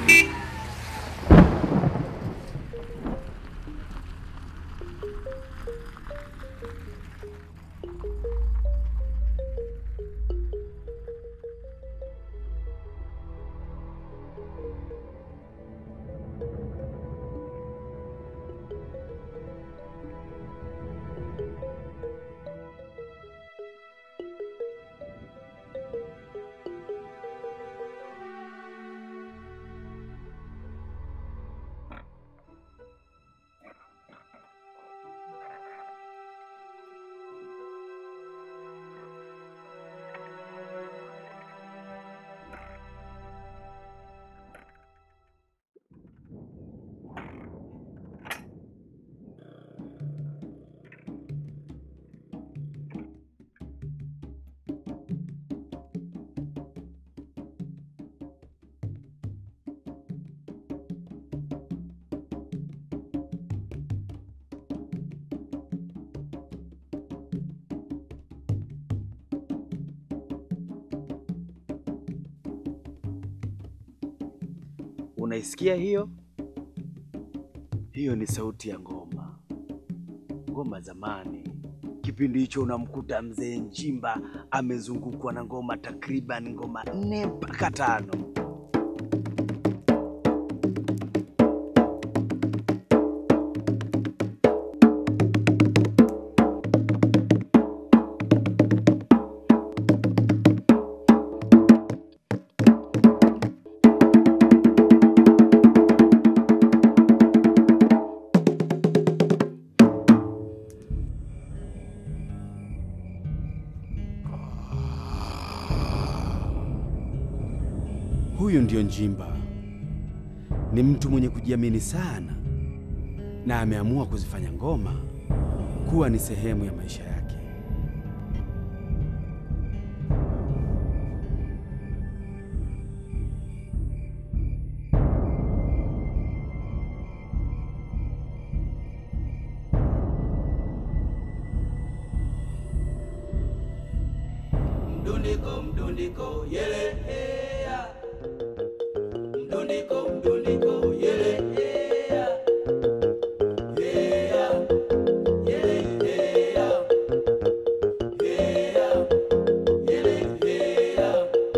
Unaisikia hiyo? Hiyo ni sauti ya ngoma, ngoma zamani. Kipindi hicho unamkuta mzee Njimba amezungukwa na ngoma takriban ngoma nne mpaka tano. Huyu ndio Njimba, ni mtu mwenye kujiamini sana na ameamua kuzifanya ngoma kuwa ni sehemu ya maisha yake. Mdundiko, mdundiko, yele, heya. Mdundiko, mdundiko, yele, heya. Heya, yele, heya. Heya, yele, heya.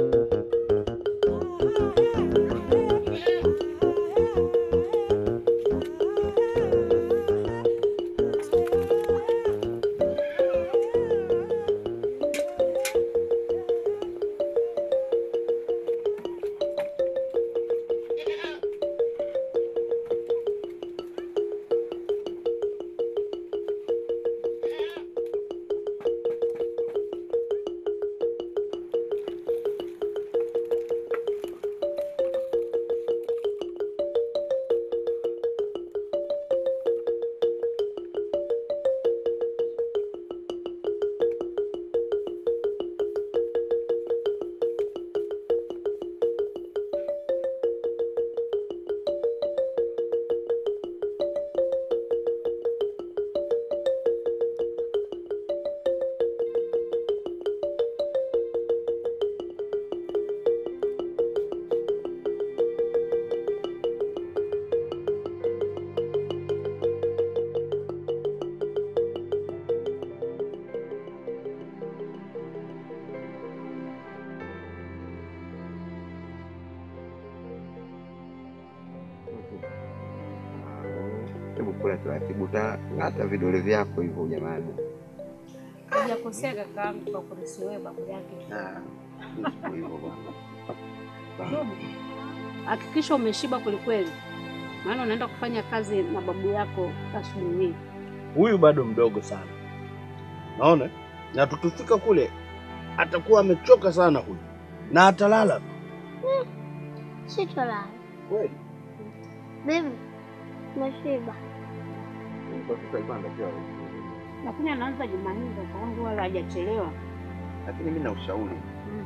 Hebu kula taratibu, utang'ata vidole vyako hivyo jamani. Hujakosea kakaangu kwa kurisi wewe babu yake. Ah, siku hivyo bwana. Dudu, Hakikisha umeshiba kwelikweli, maana unaenda kufanya kazi na babu yako asubuhi hii. Huyu bado mdogo sana, naona na tukifika kule atakuwa amechoka sana huyu, na atalala Sitolala. kweli. Bibi, nashiba. Kwa sasa alikuwa anatakiwa awe. Lakini anaanza Jumanne kakaangu, wala hajachelewa. Lakini mimi na ushauri Mm.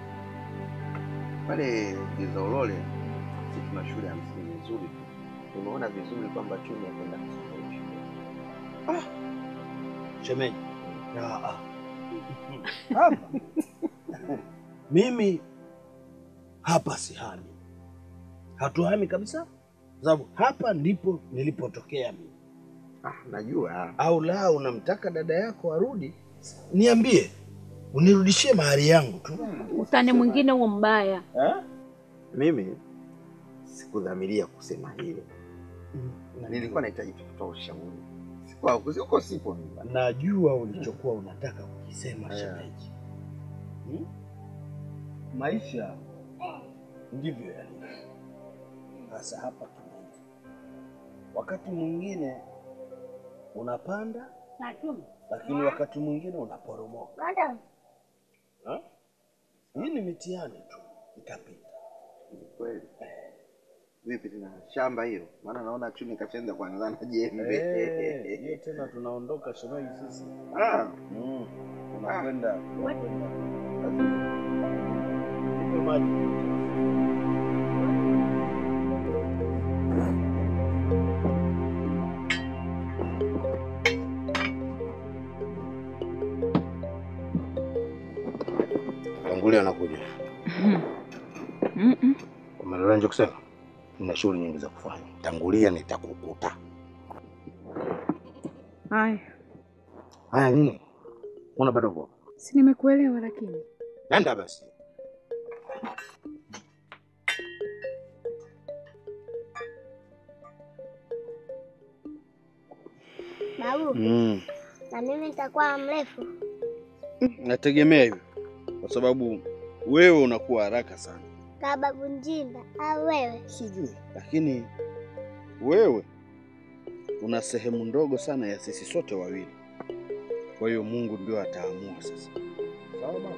pale Gizaulole, sisi tuna shule ya msingi nzuri tu. Nimeona vizuri kwamba Chumi akwenda kusoma hiyo shule. Shemeji, Ya, ah. hapa mimi hapa sihami hatuhami kabisa, kwa sababu hapa ndipo nilipotokea mimi. Ah, najua. Au la, unamtaka dada yako arudi, niambie, unirudishie mahari yangu tu. Utani mwingine huo mbaya. Mimi sikudhamiria kusema hilo. Nilikuwa nahitaji tu kutoa ushauri. Sikuwa siko sipo mimi. Najua ulichokuwa unataka kukisema Yeah. shemeji. Hmm? Maisha ndivyo yalivyo. Sasa hapa tunaenda, wakati mwingine unapanda, lakini wakati mwingine unaporomoka. Ha? Hii ni mitihani tu, itapita. Kweli. Vipi tena shamba hiyo? Maana naona chuni kashaanza kuanza na jembe. Eh, hiyo tena tunaondoka shemeji sisi. Ah, Mm. Unakwenda unakwenda. Nipe maji. Tangulia anakuja. Umeelewa nje kusema? Nina shughuli nyingi za kufanya. Tangulia nitakukuta. Haya, Haya nini? Una bado kwa? si nimekuelewa, lakini Nenda basi. Babu, Mm. na mimi nitakuwa mrefu. Nategemea hivyo kwa sababu wewe unakuwa haraka sana, Kama babu Njinda au wewe? sijui, lakini wewe una sehemu ndogo sana ya sisi sote wawili. Kwa hiyo Mungu ndio ataamua sasa. Sawa baba?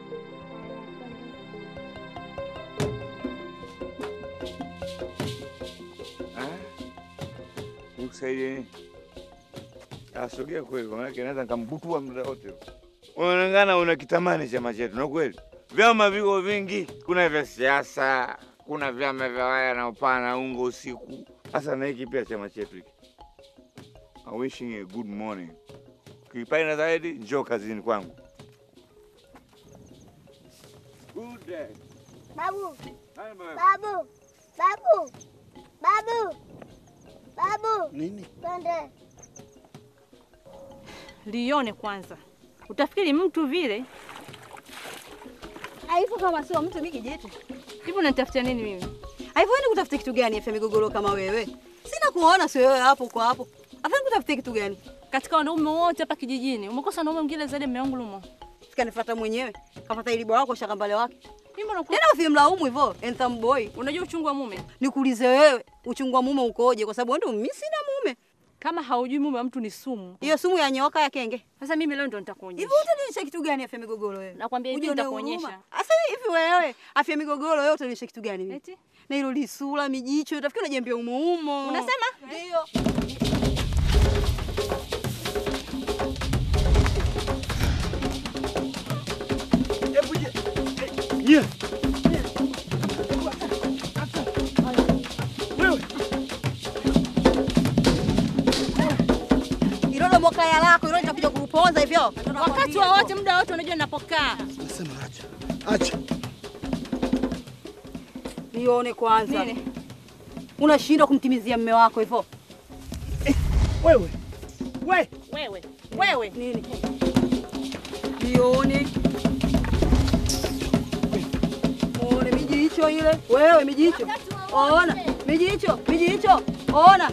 Nikusaidie nini? Asogea kweli, kwa maana naweza nikambutua muda wote. Unaonekana una kitamani chama chetu, na kweli vyama viko vingi, kuna vya siasa, kuna vyama vya waya na upana ungo usiku. Sasa na hiki pia chama chetu hiki. I wishing you a good morning. Ukipenda zaidi, njoo kazini kwangu. Good day. Babu, Bye bye. babu, babu, babu, babu, Nini? twende. lione kwanza, utafikiri mtu vile Haifu kama sio mtu mimi kijitu. hivyo. Unanitafutia nini mimi? Haifu wewe kutafuta kitu gani afa migogoro kama wewe? Sina kuona sio wewe hapo kwa hapo. Afa kutafuta kitu gani? Katika wanaume wote hapa kijijini umekosa wanaume mwingine zaidi ya mume wangu Lumo. Sikanifuata mwenyewe. Kafuata ili bwana wako shakambale wake. Mimi mbona Tena usimlaumu hivyo, handsome boy. unajua uchungu wa mume? Nikuulize wewe, uchungu wa mume ukoje? Kwa sababu wewe ndio mimi sina mume. Kama haujui mume wa mtu ni sumu. Hiyo sumu ya nyoka ya kenge. Sasa mimi leo ndo nitakuonyesha. Hivi utanionyesha kitu gani afya migogoro wewe? Nakwambia hivi Ujione nitakuonyesha. huruma. Sasa hivi wewe afya migogoro wewe utanionyesha kitu gani mimi? Eti? Na hilo lisura mijicho, utafikiri unajembea umo umo. Unasema? Ndio. Yeah. Wewe Hilo ndo mwakaya lako, hilo litakuja kukuponza hivyo. Wakati wowote muda wote unajua ninapokaa. nasema acha. Acha. Nione kwanza. Nini? Unashindwa kumtimizia mme wako hivyo. Wewe. We. Wewe. Wewe. Nini? Nione. Muone mijicho ile. Wewe mijicho. Ona. Mijicho, mijicho. Ona.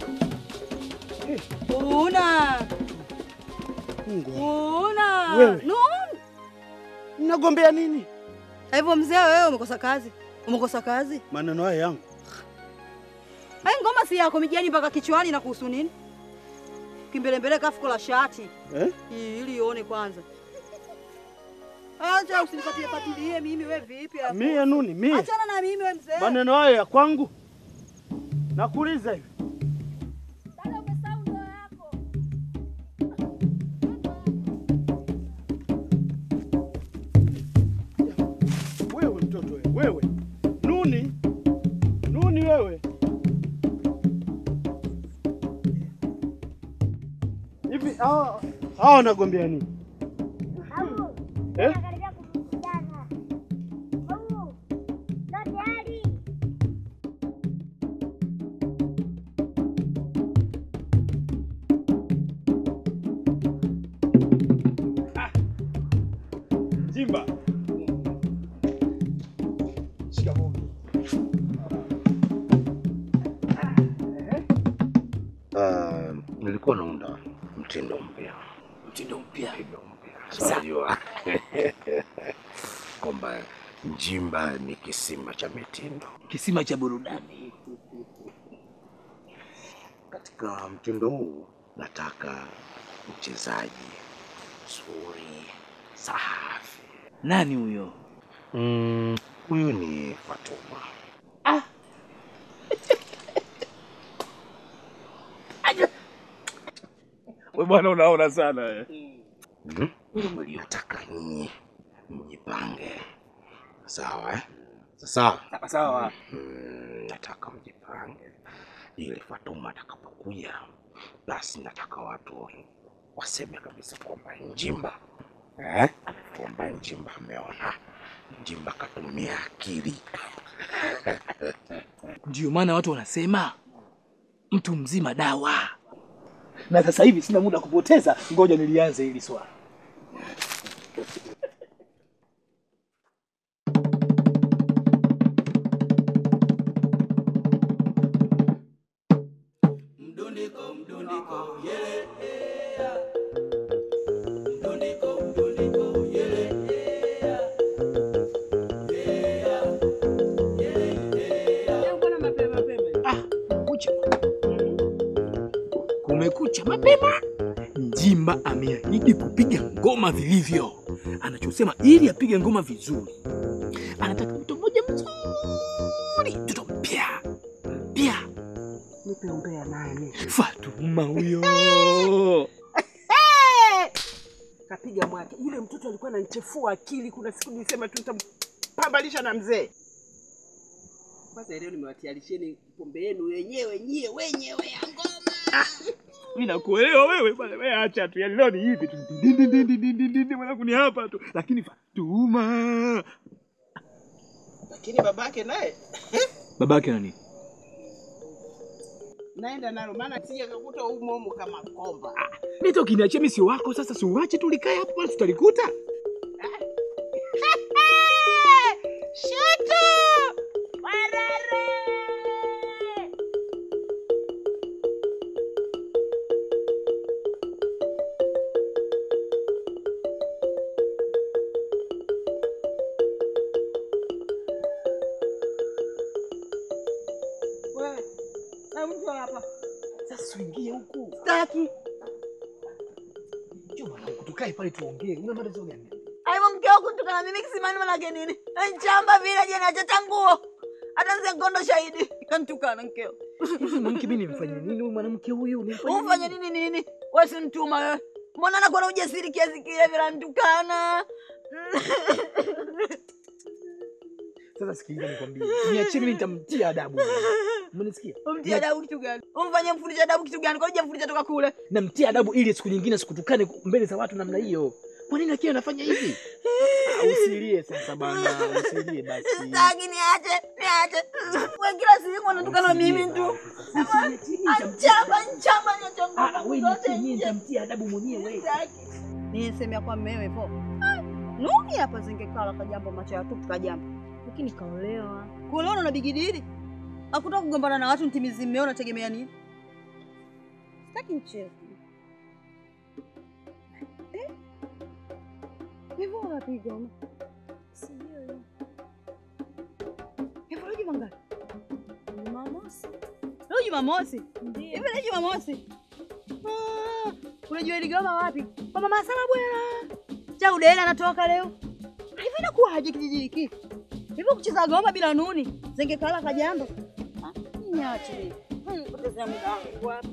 Una. Mungu. Una. Wewe. No. Mnagombea nini? Hivyo mzee wewe umekosa kazi. Umekosa kazi? Maneno haya yangu. Hai ngoma si yako mijani mpaka kichwani na kuhusu nini? Kimbelembele kafuko la shati. Eh? Ili ione kwanza. Acha usinipatie patilie mimi we vipi hapo? Mie nuni, mie. Achana na mimi we mzee. Maneno haya ya kwangu. Nakuuliza hivi. Wewe mtoto wewe, wewe. Nuni. Nuni wewe. Hivi hao hao wanagombea nini? Babu, Eh? nakaribia kuvurugana. Babu, ndo tayari. Uh, nilikuwa naunda mtindo mpya. Mtindo mpya. Mtindo mpya. So, Unajua kwamba Njimba ni kisima cha mitindo. Kisima cha burudani. Katika mtindo huu nataka mchezaji mzuri, safi. Nani huyo? Mm, huyu ni Fatuma. We bwana, unaona sana eh. Mhm. Nataka nyinyi mjipange, sawa eh? Sawa Sawa. Mm, nataka mjipange ili Fatuma atakapokuja, basi nataka watu waseme kabisa kwamba Njimba eh? kwamba Njimba ameona, Njimba katumia akili. Ndio maana watu wanasema mtu mzima dawa. Na sasa hivi sina muda kupoteza, ngoja nilianze hili swala. Mdundiko, mdundiko, yele, yeah. Mdundiko, mdundiko, yele, yeah. Yeah, yele, yeah. Kumekucha. Kumekucha mapema. Njimba ameahidi kupiga ngoma vilivyo. Anachosema ili apige ngoma vizuri, anataka mtu mmoja mzuri, mtoto mpya mpya. Nipe umbea naye mimi. Fatuma huyo. Kapiga mwake. Yule mtoto alikuwa ananichefua akili. Kuna siku nilisema tu nitampambalisha na mzee. Kwanza leo nimewatayarisheni pombe yenu wenyewe nyie wenyewe ya ngoma. Mimi nakuelewa wewe bwana, wewe acha tu. Yaani leo ni hivi tu. Din, din, din, din, din, din, din, mwanangu ni hapa tu. Lakini Fatuma. Lakini babake naye Babake nani? naenda nalo, maana sije kakuta umo umo kama komba. Nito kiniachia mimi sio wako sasa, si uache tu likae hapo basi tutalikuta. Shutu! Warare! Wewe, hebu njoo hapa. Sasa uingie huku. Sitaki. Njoo mwanangu tukae pale tuongee. Una matatizo gani? Aibu mke wako kutukana mimi kisimani manake nini? Nchamba vile je nachota nguo. Hata nze ngondo shahidi. Kantukana mkeo. Hivi mwanamke mimi nimfanyie nini huyu mwanamke huyu? Nimfanyie Ufanye nini nini? Wewe si mtuma wewe. Mbona anakuwa na ujasiri kiasi kile vile antukana? Sasa sikiliza nikwambie. Niachie mimi nitamtia adabu. Umenisikia? Umtie adabu kitu gani? Umfanye mfundisha adabu kitu gani? Kwa nini hujamfundisha toka kule? Namtia adabu ili siku nyingine sikutukane mbele za watu namna hiyo. Kwa nini akiwa anafanya hivi? Ah, Usilie sasa bana, usilie basi. Sitaki niache, niache. Wewe kila siku unatukana mimi tu. Nchamba, nchamba, nchamba. Ah, wewe niachie mimi nitamtia adabu mwenyewe. Nisemea kwa mmewe po. Nuni hapa zingekala kajambo macho ya tupu kajambo. Lakini kaolewa. Kuolewa na bigidili. Hakutaka kugombana na watu ntimizi mmeo unategemea nini? Sitaki mchezo. Eh? Hivyo unapiga ama? Sijui. Hivyo leo juma ngapi? Jumamosi. Leo Jumamosi? Ndio. Hivi leo Jumamosi? Ah, unajua iligoma wapi? Kwa mama Sala bwana. Cha udela anatoka leo. Hivi inakuwaje kijiji hiki? Hivi kucheza goma bila nuni? Zengekala kajambo. Ah, niache. Hmm, poteza muda wangu wapi?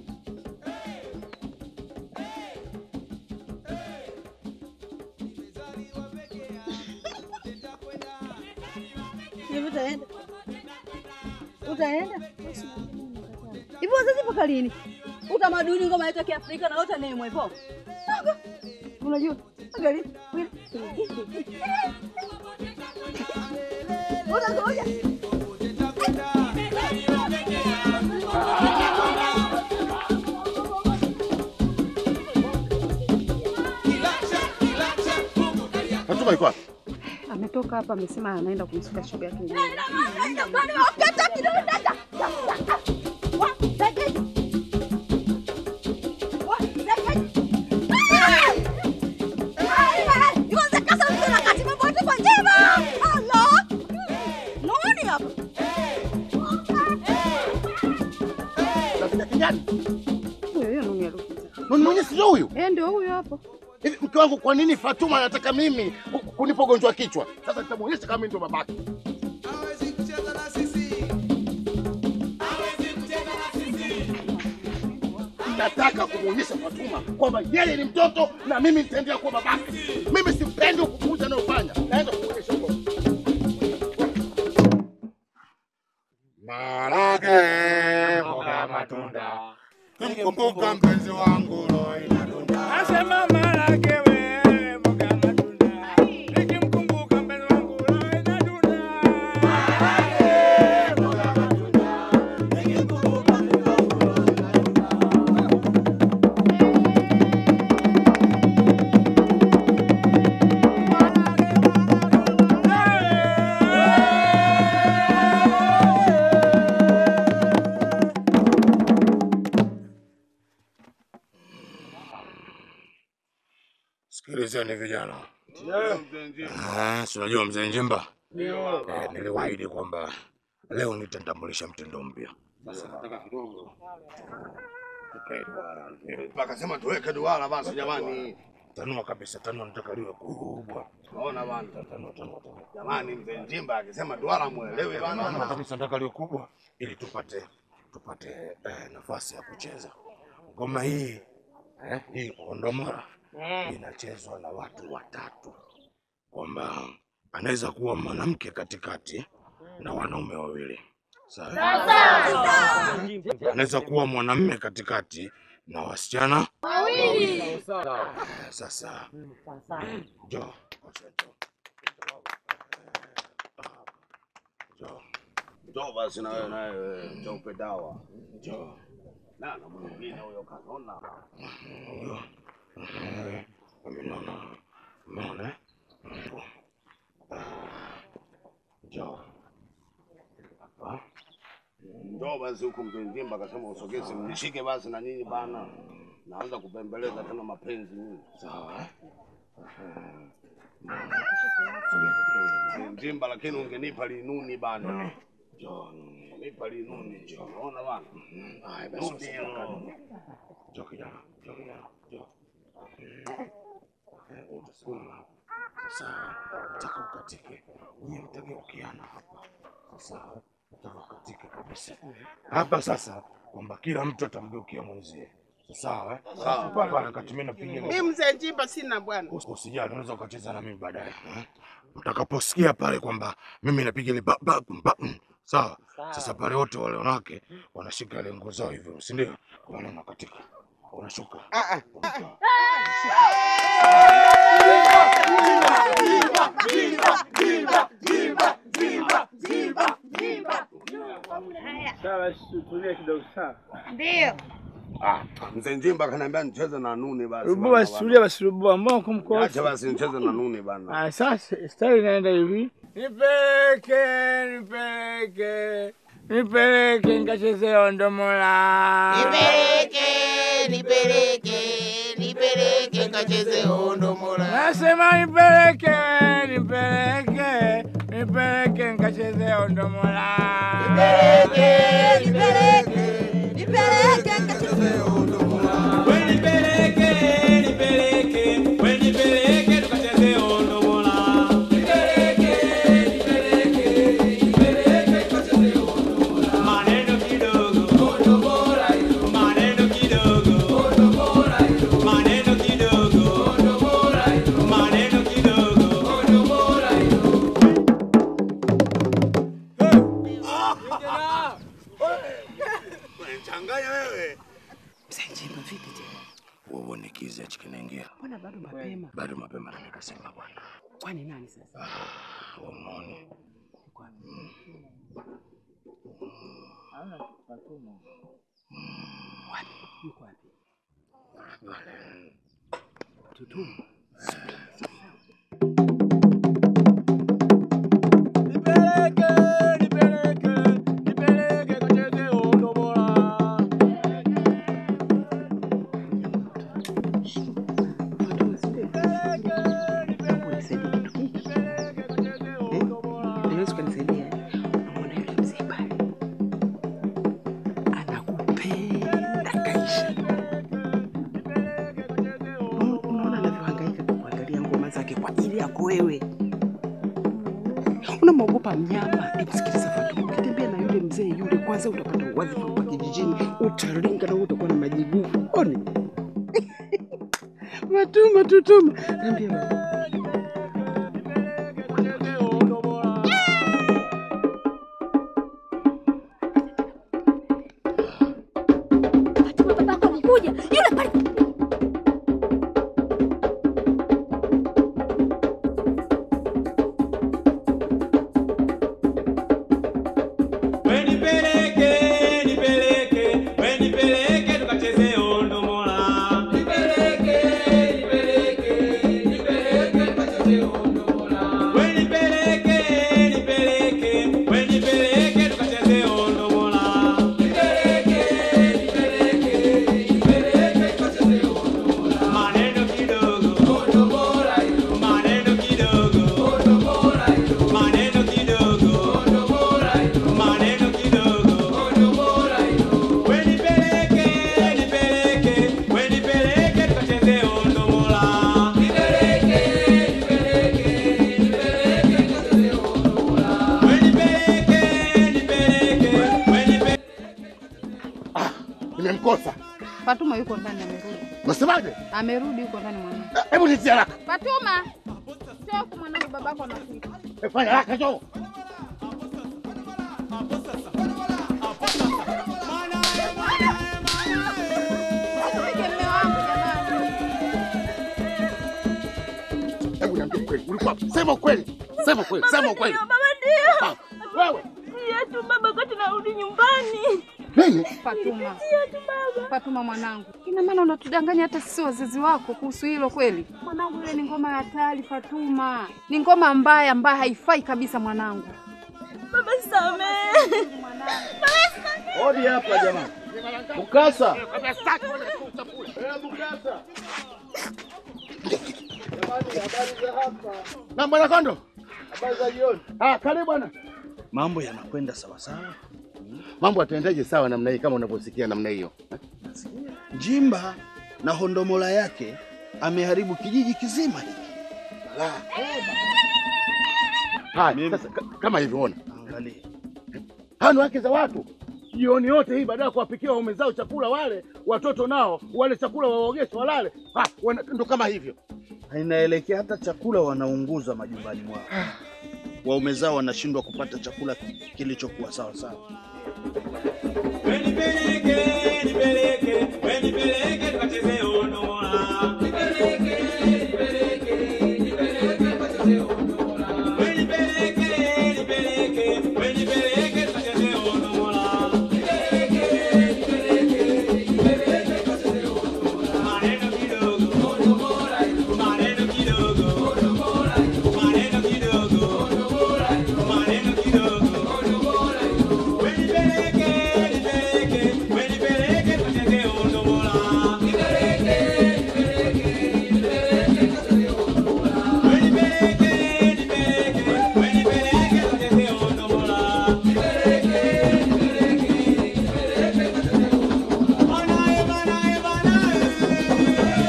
Hivi utaenda? Utaenda? Hivi wazazi mpaka lini? Utamaduni ngoma yetu ya Kiafrika na wote nemwe hivyo. Sawa. Unajua? Angalia. Unangoja. Fatuma yuko wapi? Ametoka. ametoka hapa, amesema anaenda kumsuka shoga yake nywele. Huyo huyo Nuni alikuja. Nuni mwenye sio huyu? Eh, ndio huyo hapo. Hivi mke wangu, kwa nini Fatuma anataka mimi ku- kunipa ugonjwa wa kichwa? Sasa nitamuonyesha kama mimi ndo babake. Nataka kumuonyesha Fatuma kwamba yeye ni mtoto na mimi nitaendelea kuwa babake. Mimi sipendi ukupuuza anayofanya. Naenda kumuonyesha huko. Marage mboga matunda, kumkumbuka mpenzi wangu roho inadunda. Nasema marage we mboga matunda, nikimkumbuka mpenzi wangu roho inadunda. Marage mboga matunda, nikimkumbuka mpenzi wangu roho Sikilizeni vijana, Ah, si unajua mzee Njimba, Eh, niliwaahidi kwamba leo nitatambulisha mtindo mpya. Sasa nataka kidogo tukae duara. Akasema tuweke duara basi jamani. Tanua kabisa, tanua nataka liwe kubwa. Naona bana. Tanua, tanua, tanua. Jamani mzee Njimba akisema duara muelewe Tanua bana. kabisa, nataka liwe kubwa ili tupate tupate eh, nafasi ya kucheza ngoma hii eh, hii kondomora inachezwa na watu watatu, kwamba anaweza kuwa mwanamke katikati na wanaume wawili. Sawa? Anaweza kuwa mwanamume katikati na wasichana Wawili. Eh, Sasa njoo njoo Njoo basi na wewe naye wewe, njoo upe dawa. njoo Na na mwingine huyo kanona. Huyo. Eh, umeona umeona eh? Ah, njoo hapa Njoo basi huku mzee Njimba akasema usogeze mnishike basi na nyinyi bana. Naanza kupembeleza tena mapenzi mimi. sawa eh? Mzee Njimba lakini ungenipa linuni bana. Njoo Nipa linuni. Unaona bana? haya basi Nuni usikaa hilo. karibu. njoo kijana njoo kijana njoo Eh, utasimama hapa sasa nataka ukatike nyie mtageukiana hapa sasa nataka ukatike kabisa hapa sasa kwamba kila mtu atamgeukia mwenzie sawa eh? Sawa. pale pale kati mimi napiga Mimi mzee Njimba sina bwana. Us- Usijali, unaweza ukacheza na mimi baadaye. eh? Utakaposikia pale kwamba mimi napiga ile ba ba ba mm, sawa. Sasa pale wote wale wanawake wanashika ile nguo zao hivyo, si ndio? Wale unakatika, unashuka. Unakaa. Sawa, tulia kidogo sawa. Ndio. Ah, mzee Njimba kaniambia nicheze na nuni basi. Rubua bana, basi, tulia basi, rubua mbona kumkosa? Acha basi nicheze na nuni bana. Ah, sasa stari inaenda hivi. Nipeleke, nipeleke, nipeleke nikacheze ondomola. Nipeleke, nipeleke, nipeleke nikacheze ondomola. Nasema nipeleke, nipeleke, nipeleke nikacheze ondomola. Nipeleke, nipeleke, nipeleke nikacheze Nipeleke, nipeleke, we nipeleke tukacheze ondomola. Nipeleke, nipeleke, nipeleke tukacheze ondomola. Maneno kidogo, ondomola hilo. Maneno kidogo, ondomola hilo. Maneno kidogo, ondomola hilo. Maneno kidogo, ondomola hilo. Changanya wewe. Mzee Njimba vipi tena? Wewe ni kiza hichi kinaingia. Mbona bado mapema? Bado mapema na nikasema bwana. Kwani nani sasa? Ah, wewe unaone. Wapi? Yuko wapi? Pale. Tutumu. wewe. Unamwogopa mnyama? Hebu sikiliza Fatuma, ukitembea na yule mzee yule, kwanza utapata wadhifa hapa kijijini, utaringa na wewe utakuwa na majibu. Oni Fatuma, tutuma, niambie baba. babako amekuja yule pale. Nipeleke, nipeleke, we nipeleke tukacheze ondomola. Nipeleke, nipeleke, nipeleke tukacheze ondomola. We nipeleke, nipeleke, we nipeleke tukacheze ondomola. Nipeleke, nipeleke, nipeleke tukacheze ondomola. Maneno kidogo, ondomola hilo. Maneno kidogo, ondomola hilo. Maneno kidogo, ondomola hilo. Maneno kidogo, ondomola hilo. We nipeleke, nipeleke, we nipeleke tukacheze ondomola. Nipeleke, nipeleke, nipeleke tukacheze ondomola. We nipeleke, nipeleke, we nipeleke Nimemkosa. Fatuma yuko ndani amerudi. Unasemaje? Amerudi yuko ndani mwanangu. Hebu nitie haraka. Fatuma. Sio huko mwanangu babako anakuita. Eh, Fanya haraka njoo. Usipige mume wangu jamani. Hebu niambie ukweli. Ulikuwa wapi? Sema ukweli. Sema ukweli. Sema ukweli. Baba ndio. Ah, Wewe. Tia tu baba kwa tunarudi nyumbani. Nini? Fatuma. Tia tu baba. Fatuma mwanangu. Ina maana unatudanganya hata sisi wazazi wako kuhusu hilo kweli? Mwanangu ile ni ngoma ya hatari Fatuma. Ni ngoma mbaya ambayo haifai kabisa mwanangu. Baba samehe. Hodi hapa jamani. Mukasa. Na bwana Kondo. Habari za jioni. Ah, karibu bwana. Mambo yanakwenda sawa sawa. Mambo yataendaje sawa namna hii kama unavyosikia namna hiyo? Jimba na hondomola yake ameharibu kijiji kizima hiki. Haya, sasa ka- kama hivyo ona. Angalia. Hawa ni wake za watu. Jioni yote hii baada ya kuwapikia waume zao chakula wale, watoto nao wale chakula waogeshe walale. Ah, wana- ndo kama hivyo. Na Inaelekea hata chakula wanaunguza majumbani mwao. Waume zao wanashindwa kupata chakula kilichokuwa sawa sawa. nipeleke, nipeleke, we nipeleke tukacheze ondomola. Nipeleke, nipeleke, nipeleke tukacheze ondomola. We nipeleke, nipeleke, we nipeleke tukacheze ondomola. Nipeleke, nipeleke, nipeleke tukacheze ondomola. Maneno kidogo, ondomola hilo. Maneno kidogo, ondomola hilo. Maneno kidogo, ondomola hilo. Maneno kidogo, ondomola hilo. We nipeleke, nipeleke, we nipeleke tukacheze ondomola. Nipeleke, nipeleke, nipeleke tukacheze ondomola. We nipeleke, nipeleke, we nipeleke tukacheze ondomola. Nipeleke, nipeleke, nipeleke tukacheze ondomola. Manae, manae, manae.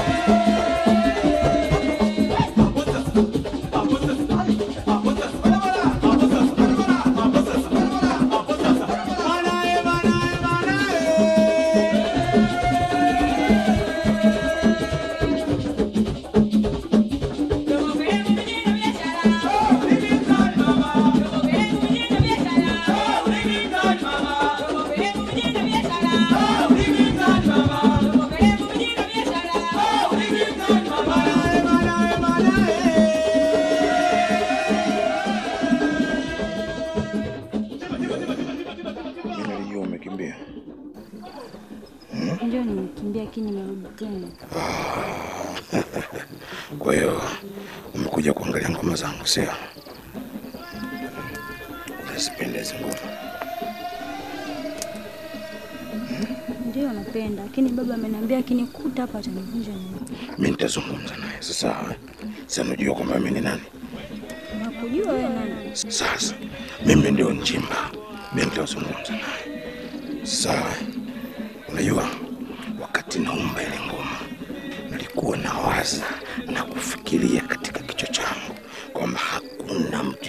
Nilijua umekimbia. Ndio nimekimbia lakini nimerudi tena. Kwa hiyo umekuja kuangalia ngoma zangu, sio? Unazipenda hizi ngoma? Ndio napenda, lakini baba ameniambia akinikuta hapa atanivunja miguu. Mimi nitazungumza naye sasa. Sasa unajua kwamba mimi ni nani? Nakujua wewe nani? Sasa mimi ndio Njimba, mimi nitazungumza naye. Sawa. Unajua, wakati naumba ile ngoma nilikuwa nawaza na kufikiria katika kichwa changu kwa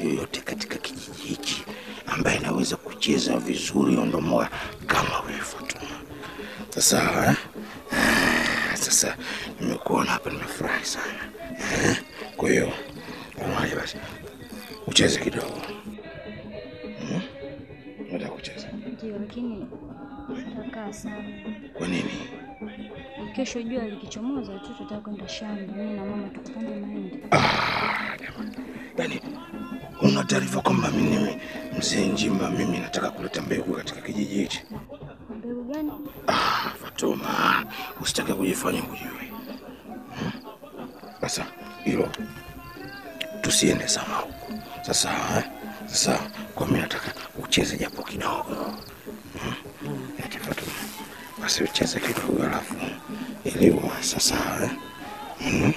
yoyote katika kijiji hichi ambaye anaweza kucheza vizuri ondomoa kama wewe Fatuma. Sasa eh? Ah, sasa nimekuona hapa, nimefurahi sana eh? Kwa hiyo unaje, basi ucheze kidogo hmm? Unataka kucheza Ndio, lakini takaa sana. kwa nini? Kesho jua likichomoza tu tutaka kwenda shamba, mimi na mama tukapande mahindi. Yaani una taarifa kwamba mimi ni mzee Njimba, mimi nataka kuleta mbegu katika kijiji hichi? Mbegu gani? Ah, Fatuma, usitake kujifanya hujui. Hmm? Sasa hilo tusiende sana huko. Sasa eh? Sasa kwa mimi nataka ucheze japo kidogo. Hmm? Eti Fatuma, basi ucheze kidogo alafu ili uwe sasa eh? Hmm?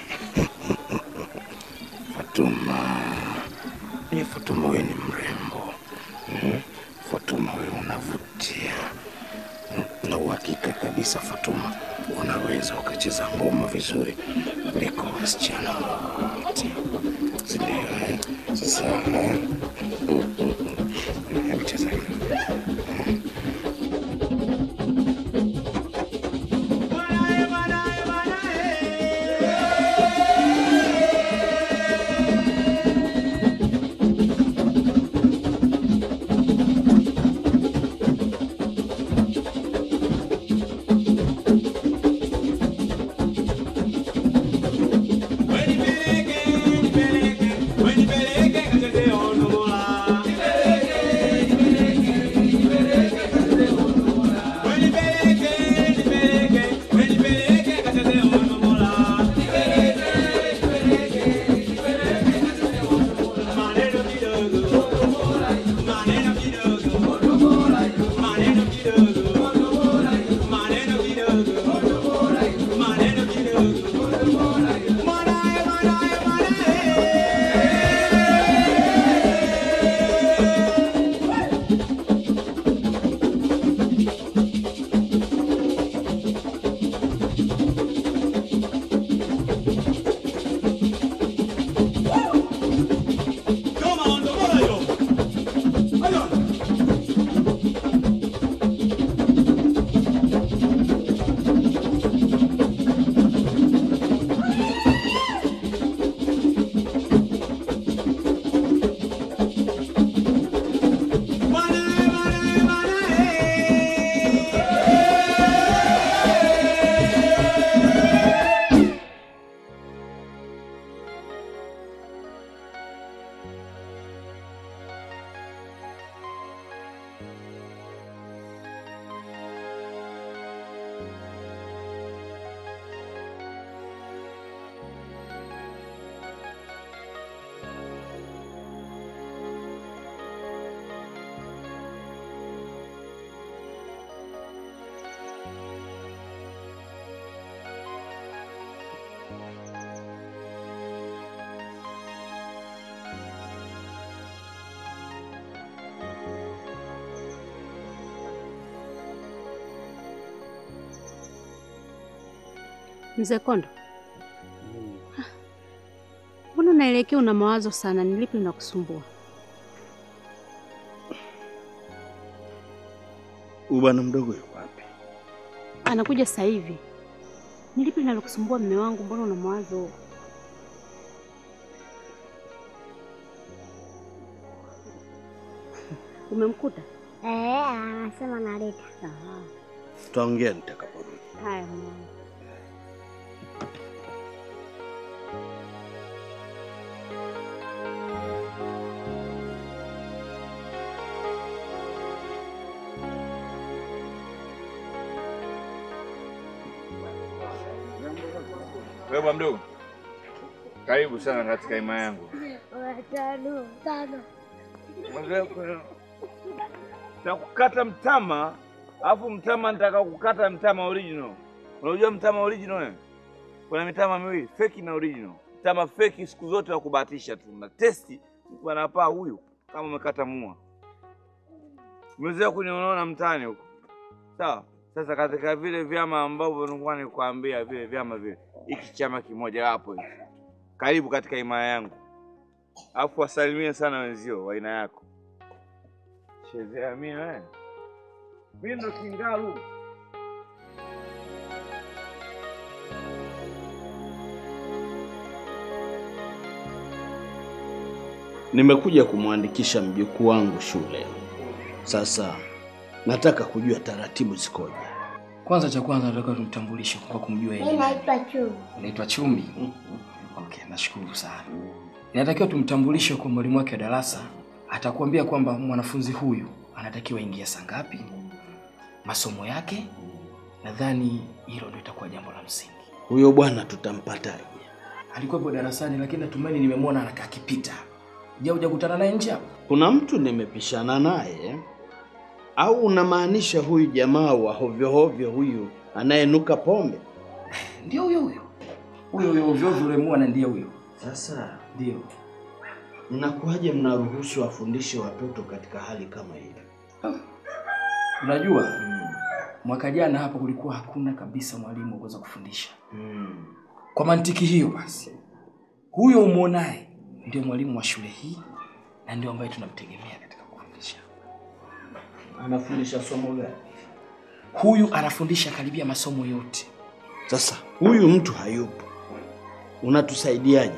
Fatuma, ni Fatuma, wewe ni mrembo. Hmm? Fatuma, wewe unavutia na uhakika kabisa Fatuma, unaweza ukacheza ngoma vizuri kuliko wasichana wote, si ndio? eh? Sasa eh, hebu cheza kidogo. Mzee Kondo, mbona unaelekea una mawazo sana? Ni lipi linakusumbua? Huyu bwana mdogo yuko wapi? Anakuja sasa hivi. Ni lipi linalokusumbua mme wangu? Mbona una mawazo? Umemkuta? Eh, anasema naleta. Tutaongea nitakaporudi. Haya mama. Wewe bwana mdogo, karibu sana katika hima yangu. Watano, tano. Takukata mtama, alafu mtama nitaka kukata mtama original. Unajua mtama original wewe? Kuna mitama miwili, feki na original. Mtama feki siku zote wa kubahatisha tu. Na testi wanapaa huyu kama umekata mua. Umezoea kuniona mtaani huko. Sawa? Sasa katika vile vyama ambavyo nilikuwa nikwambia vile vyama vile, hiki chama kimoja wapo hiki. Karibu katika himaya yangu. Alafu wasalimie sana wenzio wa aina yako. Chezea mimi wewe. Mimi ndo kingalu. Nimekuja kumwandikisha mjukuu wangu shule. Sasa nataka kujua taratibu zikoje. Kwanza cha kwanza nataka tumtambulishe kwa kumjua yeye. Mimi naitwa Chu. Unaitwa Chumi? Okay, nashukuru sana. Inatakiwa tumtambulishe kwa mwalimu wake wa darasa. Atakuambia kwamba mwanafunzi huyu anatakiwa ingia saa ngapi, masomo yake. Nadhani hilo ndio itakuwa jambo la msingi. Huyo bwana tutampataje? Alikuwepo darasani, lakini natumaini nimemwona anakaa akipita. Je, hujakutana naye nje hapo? Kuna mtu nimepishana naye au unamaanisha huyu jamaa wa hovyo hovyo huyu anayenuka pombe? Ndio huyo huyo. Huyo huyo ovyo ovyo ulimuona ndiye huyo. Sasa ndio Inakuwaje mnaruhusu wafundishe watoto katika hali kama hii? Unajua mwaka jana hapa kulikuwa hakuna kabisa mwalimu wa kuweza kufundisha. Kwa mantiki hiyo basi, huyo umwonaye ndio mwalimu wa shule hii na ndio ambaye tunamtegemea katika kufundisha. Anafundisha somo gani? Huyu anafundisha karibia masomo yote. Sasa huyu mtu hayupo, unatusaidiaje?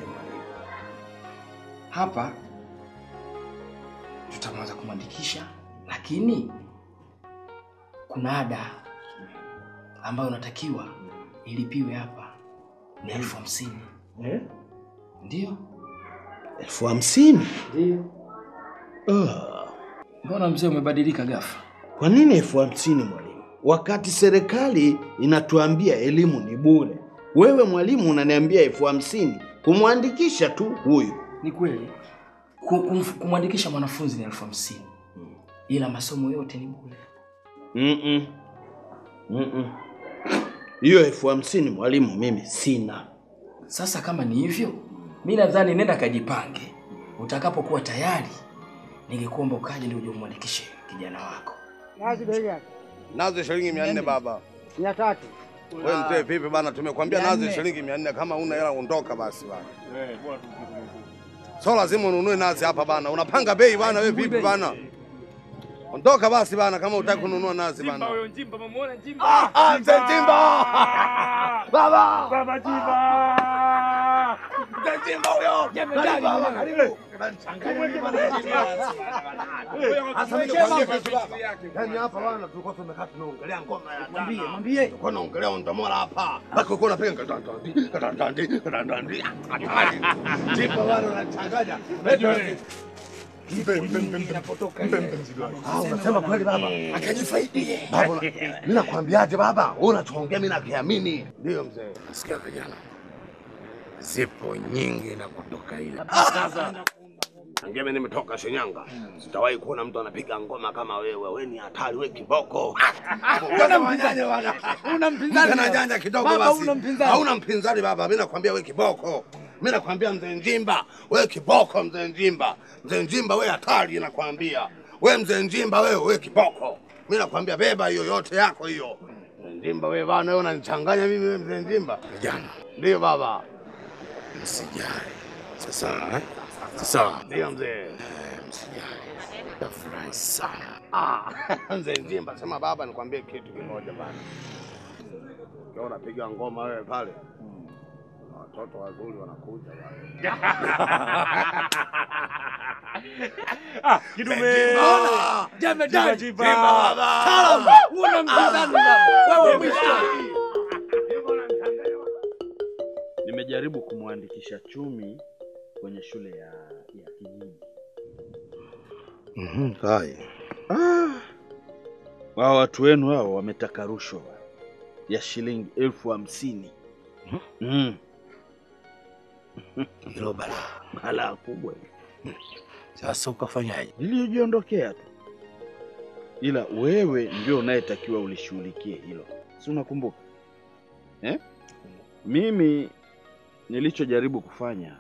Hapa tutamwanza kumwandikisha, lakini kuna ada ambayo unatakiwa ilipiwe hapa ni elfu hamsini. Eh? Ndio. elfu hamsini? Ndio. Ah, Mbona mzee umebadilika ghafla? Kwa nini elfu hamsini mwalimu, wakati serikali inatuambia elimu ni bure? Wewe mwalimu unaniambia elfu hamsini kumwandikisha tu huyu? Ni kweli Ku- kumf- kumwandikisha mwanafunzi ni elfu hamsini ila masomo yote ni bure. Mm-mm. Mm-mm. Hiyo elfu hamsini mwalimu, mimi sina. Sasa kama ni hivyo, mi nadhani nenda kajipange, utakapokuwa tayari ningekuomba ukaje ndio uje umwandikishe kijana wako. Nazi bei yake Nazi shilingi mia nne baba. mia tatu. Wewe mzee vipi bana? Tumekwambia Mia nazi nne. shilingi mia nne. Kama una hela ondoka basi bana. So lazima ununue nazi hapa bana. Unapanga bei bana, wewe vipi bana? Ondoka basi bana, kama utaki kununua nazi bana. Huyo Njimba, mamuona Njimba? Ah, ah, mzee Njimba! Baba! Baba Njimba! Mzee Njimba huyo! Jemedari, Baba, baba. karibu. Sasa mimi nakwambia kitu baba. Yaani hapa bana tulikuwa tumekaa tunaongelea ngoma ya Mwambie, tana. mwambie. Tulikuwa tunaongelea ondomola hapa. Baki uko unapiga kadandandi, kadandandi, kadandandi. Hatari. Njimba bana unachanganya. Mbe, mbe, mbe, mbe. Mbe, mbe, mzigo wangu. Ah, unasema kweli baba? Akajifaidie. Baba, mimi nakwambiaje baba? Wewe unachoongea mimi nakiamini. Ndio mzee. Nasikia vijana, zipo nyingi na kutoka ile Sasa Tangia mimi nimetoka Shinyanga, sitawahi kuona mtu anapiga ngoma kama wewe. Wewe ni hatari, wewe kiboko. Sasa wanyanya bwana. Una mpinzani Kana baba. janja kidogo Baba, basi. una mpinzani. Hauna mpinzani baba, mimi nakwambia wewe kiboko. Mimi nakwambia mzee Njimba, wewe kiboko mzee Njimba. Mzee Njimba wewe hatari nakwambia. Wewe mzee Njimba wewe wewe kiboko. Mimi nakwambia beba hiyo yote yako hiyo. Mzee Njimba wewe bana wewe unanichanganya mimi wewe mzee Njimba. vijana, Ndio baba. msijali. Sasa eh? Sasa Ndio mzee. eh, msijali, tafurahi sana. Ah, mzee Njimba, sema baba, nikwambie kitu kimoja bana. Ukiwa unapiga ngoma wewe pale, kuna watoto wazuri wanakuja pale. Ah, kidume. Njimba! Jemedari. Njimba, baba! Taalamu. Una mpinzani baba. Wewe mwisho. Nimejaribu kumwandikisha Chumi kwenye shule ya, ya kijiji. Mhm, hai. Ah, wao watu wenu hao wametaka rushwa ya shilingi elfu hamsini. Mm. Hilo balaa. Balaa kubwa. Sasa ukafanyaje? Nilijiondokea tu, ila wewe ndio unayetakiwa ulishughulikie hilo, si unakumbuka eh? Mimi nilichojaribu kufanya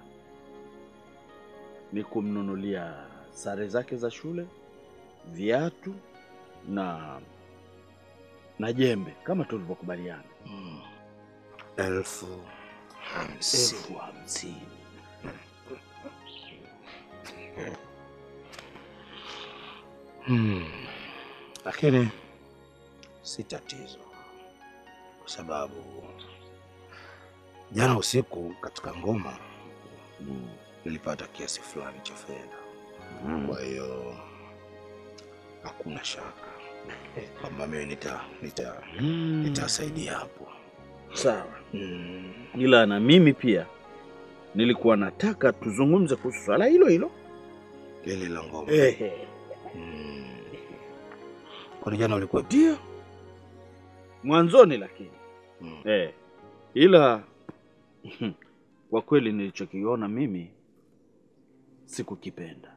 ni kumnunulia sare zake za shule, viatu na na jembe kama tulivyokubaliana. Elfu hamsini. Elfu hamsini. Hmm. Lakini si tatizo, kwa sababu jana usiku katika ngoma nilipata kiasi fulani cha fedha. Kwa hiyo hakuna shaka kwamba mimi nita nita nitasaidia hapo. Sawa. Ila na mimi pia nilikuwa nataka tuzungumze kuhusu swala hilo hilo. Lile la ngoma. Ehe. Kwani jana ulikuwa Ndio. Mwanzoni lakini. Eh. Ila kwa kweli nilichokiona mimi sikukipenda.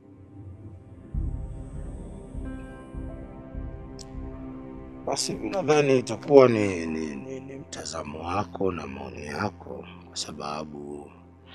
Basi mi nadhani itakuwa ni, ni, ni, ni mtazamo wako na maoni yako, kwa sababu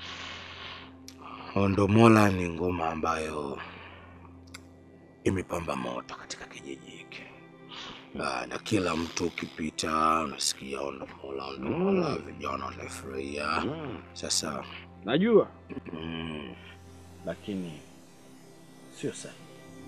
Ondomola ni ngoma ambayo imepamba moto katika kijiji hiki na, na kila mtu ukipita unasikia Ondomola, Ondomola, vijana wanafurahia. Sasa Najua mm, lakini sio sahihi.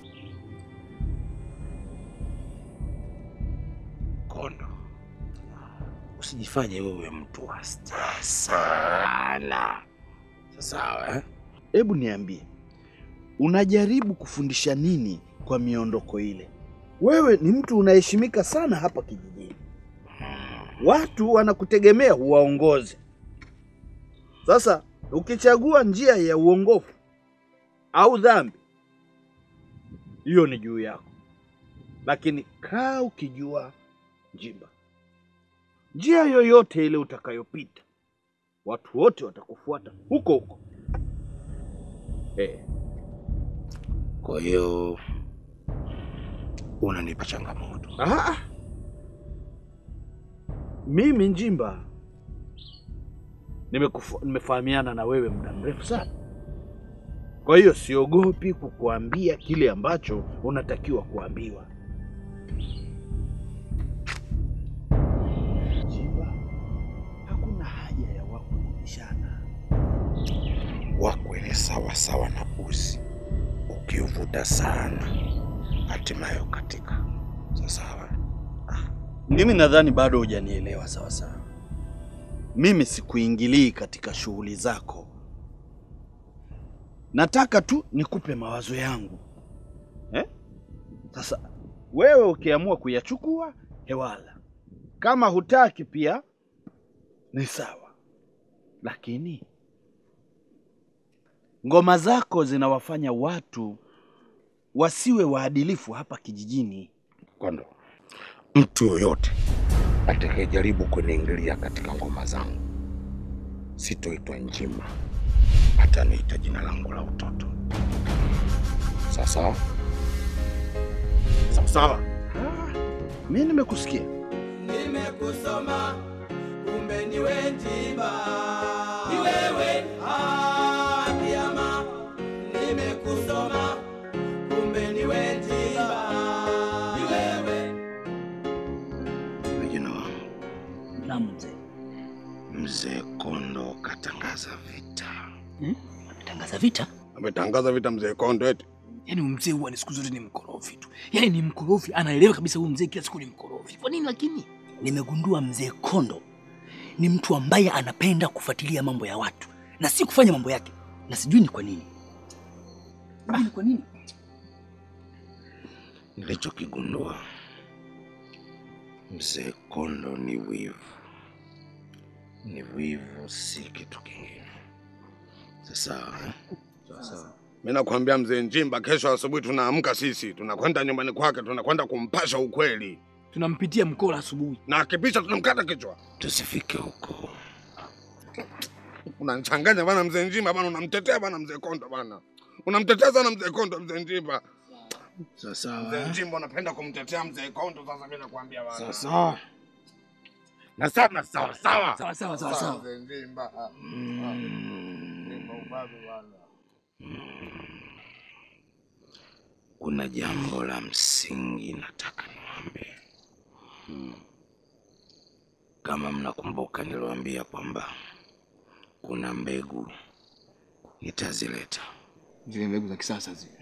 Kondo, usijifanye wewe mtu wa stress sana. Sawa eh? Hebu niambie, unajaribu kufundisha nini kwa miondoko ile? Wewe ni mtu unaheshimika sana hapa kijijini, watu wanakutegemea uwaongoze. Sasa ukichagua njia ya uongofu au dhambi, hiyo ni juu yako, lakini kaa ukijua Njimba, njia yoyote ile utakayopita, watu wote watakufuata huko huko. Eh, Kwa hiyo unanipa changamoto. Ah, mimi Njimba nimekufa- nimefahamiana na wewe muda mrefu sana, kwa hiyo siogopi kukuambia kile ambacho unatakiwa kuambiwa. Njimba, hakuna haja ya wako kubishana. Wakwe ni sawa sawa na uzi, ukiuvuta sana hatimaye ukatika. Sawa. Mimi nadhani bado hujanielewa sawa sawa. Mimi sikuingilii katika shughuli zako, nataka tu nikupe mawazo yangu eh? Sasa wewe ukiamua kuyachukua hewala, kama hutaki pia ni sawa, lakini ngoma zako zinawafanya watu wasiwe waadilifu hapa kijijini. Kondo, mtu yoyote atakayejaribu kuniingilia katika ngoma zangu sitoitwa Njima, ataniita jina langu la utoto. Sawa sawa? Sawa sawa. Mimi nimekusikia. Nimekusoma kumbe ni wewe Njimba, ni wewe ah, Kiama. Nimekusoma kumbe ni wewe Njimba, ni wewe Vijana wangu, Naam mzee. mzee Kondo katangaza vita. Tangaza vita? Ametangaza vita mzee Kondo eti? Yaani huyu mzee huwa ni siku zote ni mkorofi tu. Yaani ni mkorofi, anaelewa kabisa huyu mzee kila siku ni mkorofi. Kwa nini lakini? Nimegundua mzee Kondo ni mtu ambaye anapenda kufuatilia mambo ya watu na si kufanya mambo yake, na sijui ni kwa nini. Sijui ni kwa nini. Nilichokigundua mzee Kondo ni wivu, ni wivu, si kitu kingine. Sasa eh? Sasa mimi nakwambia mzee Njimba, kesho asubuhi tunaamka sisi, tunakwenda nyumbani kwake, tunakwenda kumpasha ukweli, Tunampitia mkola asubuhi. na akipisha tunamkata kichwa. Tusifike huko. Unanichanganya bana mzee Njimba bana, unamtetea bana mzee Kondo bana, unamtetea sana mzee Kondo, mzee Njimba. Sasa Mzee Njimba unapenda kumtetea mzee Kondo, sasa mimi nakwambia bana. Sasa na sana sawa sawa Sawa sawa sawa sawa. Mzee Njimba. ah, ah. Njimba ubabe bana. kuna jambo la msingi nataka niwaambie. Kama mnakumbuka, niliwaambia kwamba kuna mbegu nitazileta Zile mbegu za kisasa zile.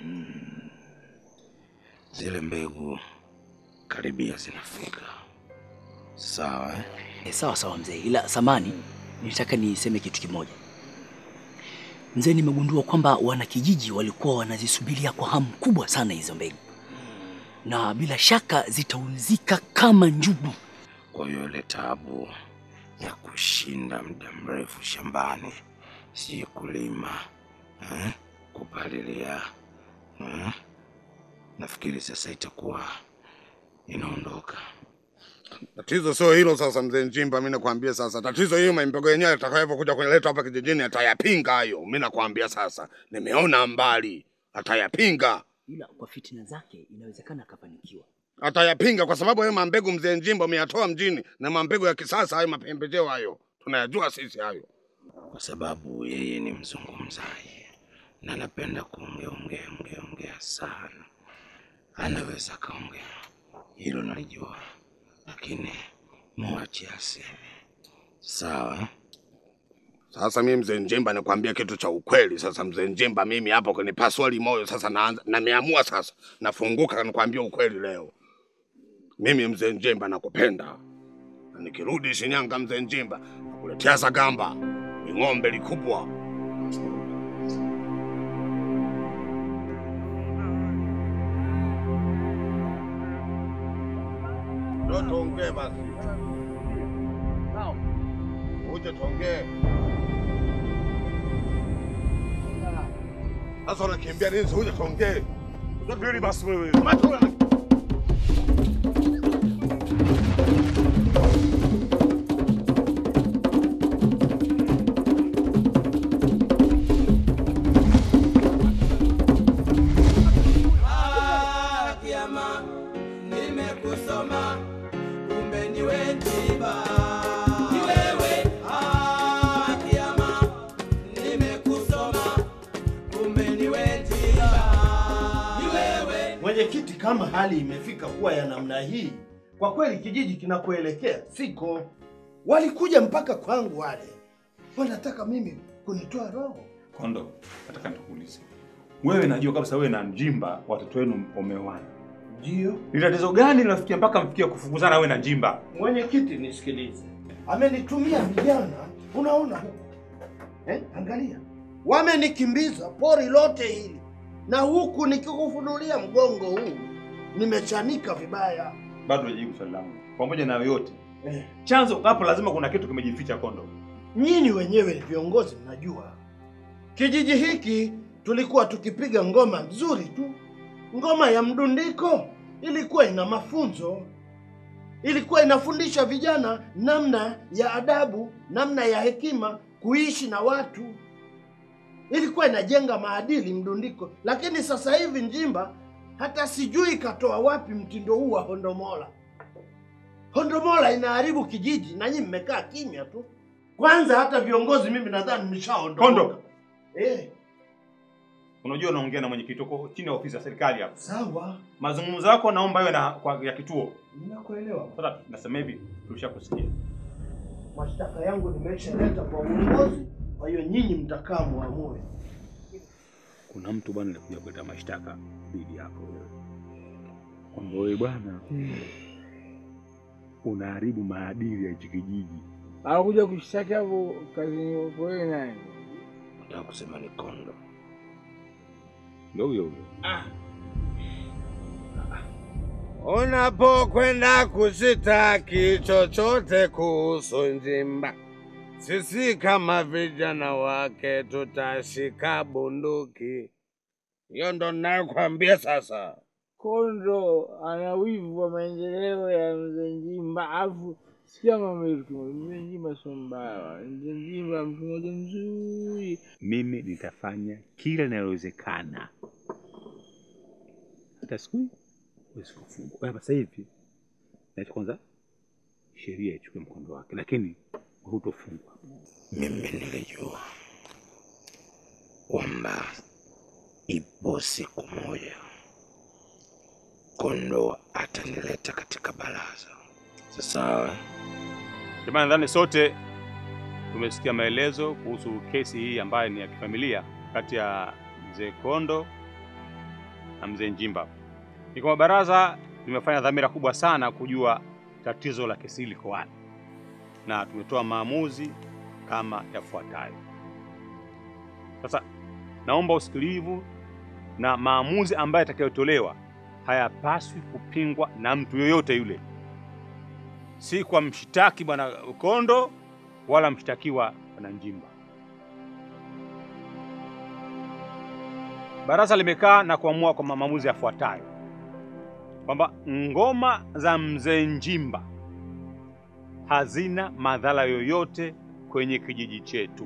Zile mbegu karibia zinafika. Sawa eh? E, sawa sawa mzee, ila samani, nitaka niseme kitu kimoja. Mzee, nimegundua kwamba wanakijiji walikuwa wanazisubiria kwa hamu kubwa sana hizo mbegu, na bila shaka zitauzika kama njugu. Kwa hiyo ile taabu ya kushinda muda mrefu shambani, si kulima eh, kupalilia eh, nafikiri sasa itakuwa inaondoka. Tatizo sio hilo sasa, mzee Njimba, mimi nakwambia sasa, tatizo hiyo maimbego yenyewe atakayokuja kunileta hapa kijijini atayapinga hayo. Mimi nakwambia sasa, nimeona mbali, atayapinga, Ila kwa fitina zake inawezekana akafanikiwa. atayapinga kwa sababu hayo mambegu mzee Njimba umeyatoa mjini, na mambegu ya kisasa hayo, mapembejeo hayo tunayajua sisi hayo. kwa sababu yeye ni mzungumzaji na anapenda kuongea ongea ongea ongea sana. Anaweza kaongea, hilo nalijua, lakini mwache aseme. Sawa eh? Sasa mimi mzee Njimba nikwambia kitu cha ukweli. Sasa mzee Njimba, mimi hapo kunipasua limoyo sasa, naanza nameamua sasa, nafunguka nikwambia ukweli leo. Mimi mzee Njimba nakupenda, na nikirudi Shinyanga mzee Njimba nakuletea Zagamba, ni ng'ombe likubwa. Ndio tuongee basi, uje tuongee. Sasa unakimbia nini? Si Uje tuongee. Subiri basi wewe. Matula. Ah, kiama nimekusoma, kumbe niwe Njimba. Ni wewe. Ah, kiama nimekusoma, kumbe niwe Njimba. Ni wewe. Mwenyekiti, kama hali imefika kuwa ya namna hii, kwa kweli kijiji kinakoelekea siko. Walikuja mpaka kwangu wale, wanataka mimi kunitoa roho. Kondo, nataka nikuulize wewe, najua kabisa wewe na Njimba watoto wenu umeoana. Ndio Ni tatizo gani linafikia mpaka mfikie kufukuzana wewe na Njimba? mwenyekiti, nisikilize. Amenitumia vijana, unaona huku eh, angalia, wamenikimbiza pori lote hili, na huku nikikufunulia mgongo huu nimechanika vibaya. Bado hujajibu swali langu. Pamoja na yote, Eh, chanzo hapo lazima kuna kitu kimejificha Kondo. nyinyi wenyewe viongozi mnajua kijiji hiki tulikuwa tukipiga ngoma nzuri tu, ngoma ya mdundiko. Ilikuwa ina mafunzo, ilikuwa inafundisha vijana namna ya adabu, namna ya hekima, kuishi na watu, ilikuwa inajenga maadili mdundiko. Lakini sasa hivi Njimba hata sijui katoa wapi mtindo huu wa hondomola. Hondomola inaharibu kijiji na nyinyi mmekaa kimya tu. Kwanza hata viongozi mimi nadhani mshaondoka. Kondo, Eh, unajua unaongea na mwenyekiti uko chini ya ofisi ya serikali hapa. sawa, Mazungumzo yako naomba iwe na kwa, ya kituo. ninakuelewa. Sasa nasema hivi, tulishakusikia. Mashtaka yangu nimeshaleta kwa uongozi, kwa hiyo nyinyi mtakaa muamue. Kuna mtu bwana alikuja kuleta mashtaka dhidi yako wewe, kwamba wewe bwana unaharibu maadili ya hichi kijiji. Anakuja kushtaki hapo kazini kwako wewe nani? Nataka kusema ni Kondo. Ndio huyo huyo. Unapokwenda kushitaki chochote kuhusu Njimba, sisi kama vijana wake tutashika bunduki. Hiyo ndo ninayokwambia sasa. Kondo ana wivu wa maendeleo ya mzee Njimba, afu sikia mama yetu, mzee Njimba sio mbaya, mzee Njimba mtu mmoja mzuri. Mimi nitafanya kila linalowezekana, hata siku hii huwezi kufungwa. Kwa Sasa hivi nacho kwanza sheria ichukue mkondo wake, lakini hutofungwa. Mimi nilijua kwamba ipo siku moja Kondo atanileta katika baraza. Sasa Jamani, nadhani sote tumesikia maelezo kuhusu kesi hii ambayo ni ya kifamilia kati ya mzee Kondo na mzee Njimba. Ni kwamba baraza limefanya dhamira kubwa sana kujua tatizo la kesi liko wapi, na tumetoa maamuzi kama yafuatayo. Sasa naomba usikilivu, na maamuzi ambayo yatakayotolewa hayapaswi kupingwa na mtu yoyote yule, si kwa mshtaki bwana Kondo wala mshtakiwa bwana Njimba. Baraza limekaa na kuamua kwa maamuzi yafuatayo kwamba ngoma za mzee Njimba hazina madhara yoyote kwenye kijiji chetu.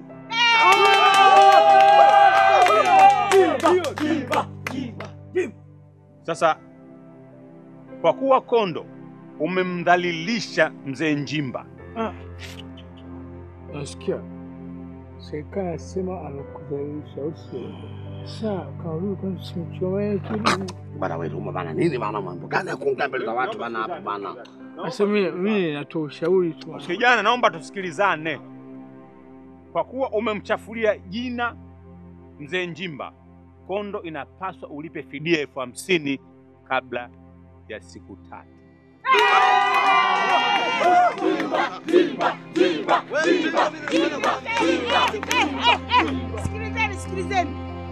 Sasa kwa kuwa Kondo umemdhalilisha mzee Njimba, Nasikia serikali nasema amekudhalilisha, au sio? Sasa kauli kwani simchomee kidogo. Bana wewe Ruma bana, nini bana, mambo gani ya kuongea mbele za watu bana hapo bana? Sasa mimi mimi natoa ushauri tu. kijana, naomba tusikilizane. Kwa kuwa umemchafulia jina mzee Njimba, Kondo inapaswa ulipe fidia elfu hamsini kabla ya siku tatu. Sikilizeni, sikilizeni.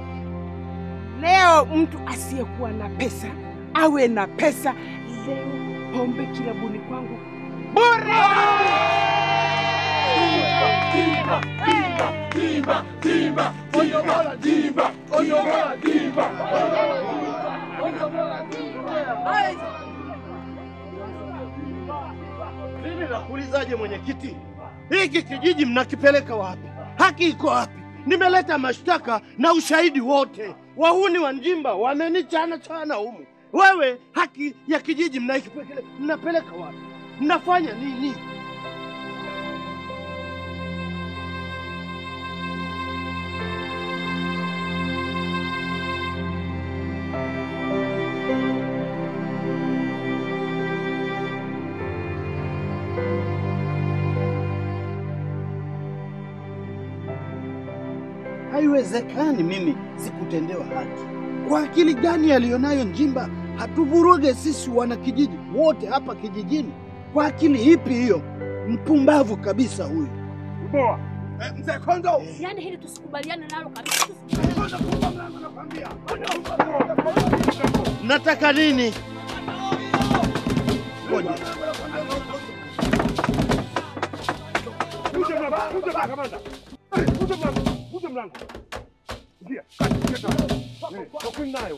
Leo mtu asiyekuwa na pesa awe na pesa. Leo pombe kilabuni kwangu bure. Mimi nakuulizaje mwenyekiti, hiki kijiji mnakipeleka wapi? Haki iko wapi? Nimeleta mashtaka na ushahidi wote. Wahuni wa Njimba wamenichana chana humu. Wewe haki ya kijiji mnaikipeleka mnapeleka wapi? Mnafanya nini? Haiwezekani mimi sikutendewa haki. Kwa akili gani aliyonayo Njimba hatuvuruge sisi wanakijiji wote hapa kijijini? Kwa akili ipi hiyo? Mpumbavu kabisa huyu. Poa. Eh, mzee Kondo. Yaani hili tusikubaliane nalo kabisa. Nataka nini? Uje mlango, uje mlango kamanda. Eh, Uje mlango, uje mlango. Ingia, ingia ndani. Eh, tokeni nayo.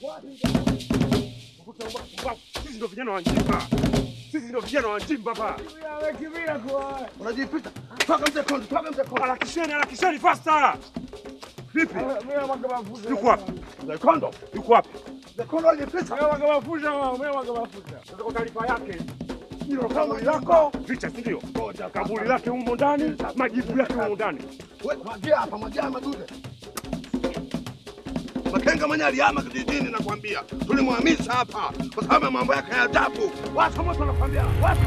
Ukuta mbwa- mbwa- Sisi ndio vijana wa Njimba. Sisi ndio vijana wa Njimba hapa. Amekimbia kwa. Unajipita. Toka mzee Kondo, toka mzee Kondo. Harakisheni, harakisheni faster. Vipi? Yuko wapi? Mzee Kondo, yuko wapi? Mzee Kondo alipita. Mimi waga mafuta, mimi waga mafuta. Nataka taarifa yake. Hilo kaburi lako, picha si ndio? Kaburi lake humo ndani, majibu yake humo ndani. Wewe mwagia hapa, mwagia madude. Makenga mwenye alihama kijijini nakwambia. Tulimhamisha hapa kwa sababu ya mambo yake ya ajabu. Watu moto nakwambia. Watu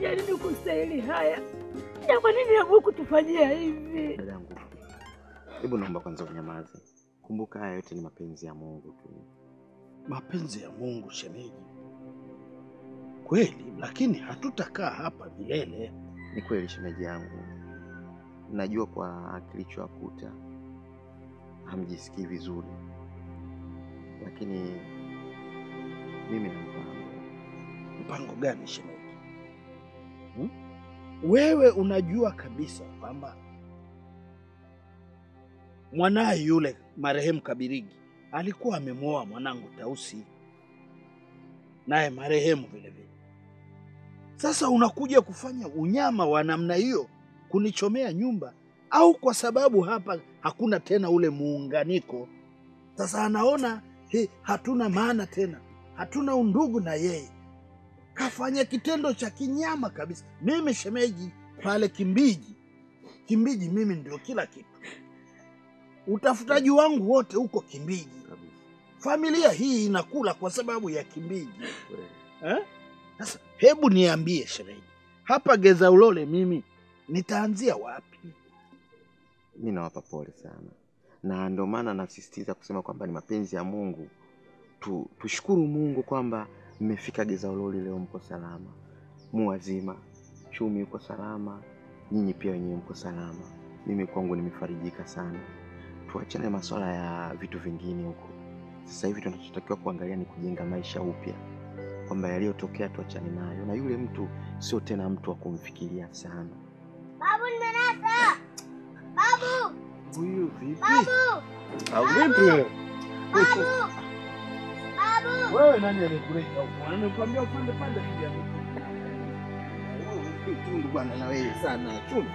tumefanya nini kustahili haya? Na kwa nini Mungu kutufanyia hivi? Dadangu, hebu naomba kwanza unyamaze. Kumbuka haya yote ni mapenzi ya Mungu tu. Mapenzi ya Mungu shemeji, kweli, lakini hatutakaa hapa milele. Ni kweli shemeji yangu, najua kwa kilichowakuta hamjisikii vizuri, lakini mimi na mpango. Mpango gani shemeji? Hmm? Wewe unajua kabisa kwamba mwanaye yule marehemu Kabirigi alikuwa amemwoa mwanangu Tausi, naye marehemu vile vile. Sasa unakuja kufanya unyama wa namna hiyo, kunichomea nyumba, au kwa sababu hapa hakuna tena ule muunganiko. Sasa anaona he, hatuna maana tena, hatuna undugu na yeye, kafanya kitendo cha kinyama kabisa. Mimi shemeji pale Kimbiji, Kimbiji mimi ndio kila kitu, utafutaji wangu wote huko Kimbiji. Familia hii inakula kwa sababu ya Kimbiji eh? Sasa hebu niambie shemeji, hapa Geza Ulole mimi nitaanzia wapi? Mi nawapa pole sana, na ndio maana nasisitiza kusema kwamba ni mapenzi ya Mungu tu, tushukuru Mungu kwamba mmefika Geza Ulole leo, mko salama, mu wazima, Chumi yuko salama, nyinyi pia wenyewe mko salama. Mimi kwangu nimefarijika sana. Tuachane masuala ya vitu vingine huko. Sasa hivi tunachotakiwa kuangalia ni kujenga maisha upya, kwamba yaliyotokea tuachane nayo, na yule mtu sio tena mtu wa kumfikiria sana. Babu nimenasa. Babu. Huyu vipi? Babu. Au vipi? Babu. Babu. Wewe nani alikuleta huko? Nimekwambia upande pande kuja. Wewe tundu bwana na wewe sana chundu.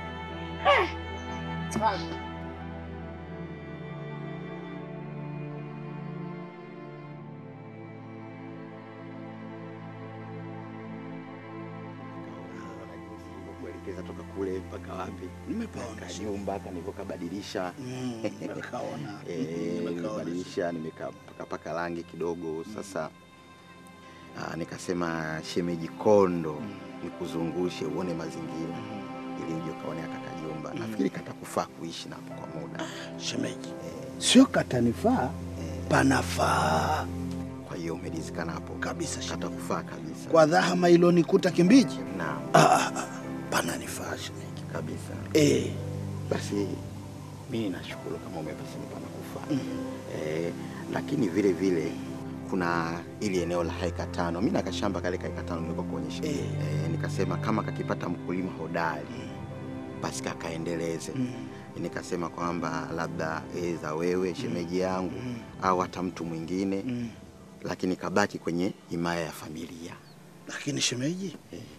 kuelekeza toka kule mpaka wapi, Nimepaona nyumba kanivokabadilisha Mm, nimekaona. Eh, nimebadilisha nimekapaka rangi kidogo sasa. Aa, nikasema shemeji Kondo nikuzungushe uone mazingira ili uje ukaone kaka jumba. Nafikiri katakufaa kuishi napo kwa muda shemeji. Sio katanifaa, panafaa. Kwa hiyo umelizikana hapo kabisa, katakufaa kabisa Kwa dhahama ilonikuta Kimbiji, Naam. ah, ah, ah, pananifaa shemeji kabisa. Eh. Basi mimi nashukuru kama umepasini pana kufaa eh, lakini vile vile kuna ili eneo la heka tano, mimi na kashamba kale ka heka tano nilikuwa kuonyesha eh. nikasema kama kakipata mkulima hodari basi kakaendeleze nikasema kwamba labda za wewe shemeji yangu au hata mtu mwingine lakini kabaki kwenye himaya ya familia. Lakini shemeji,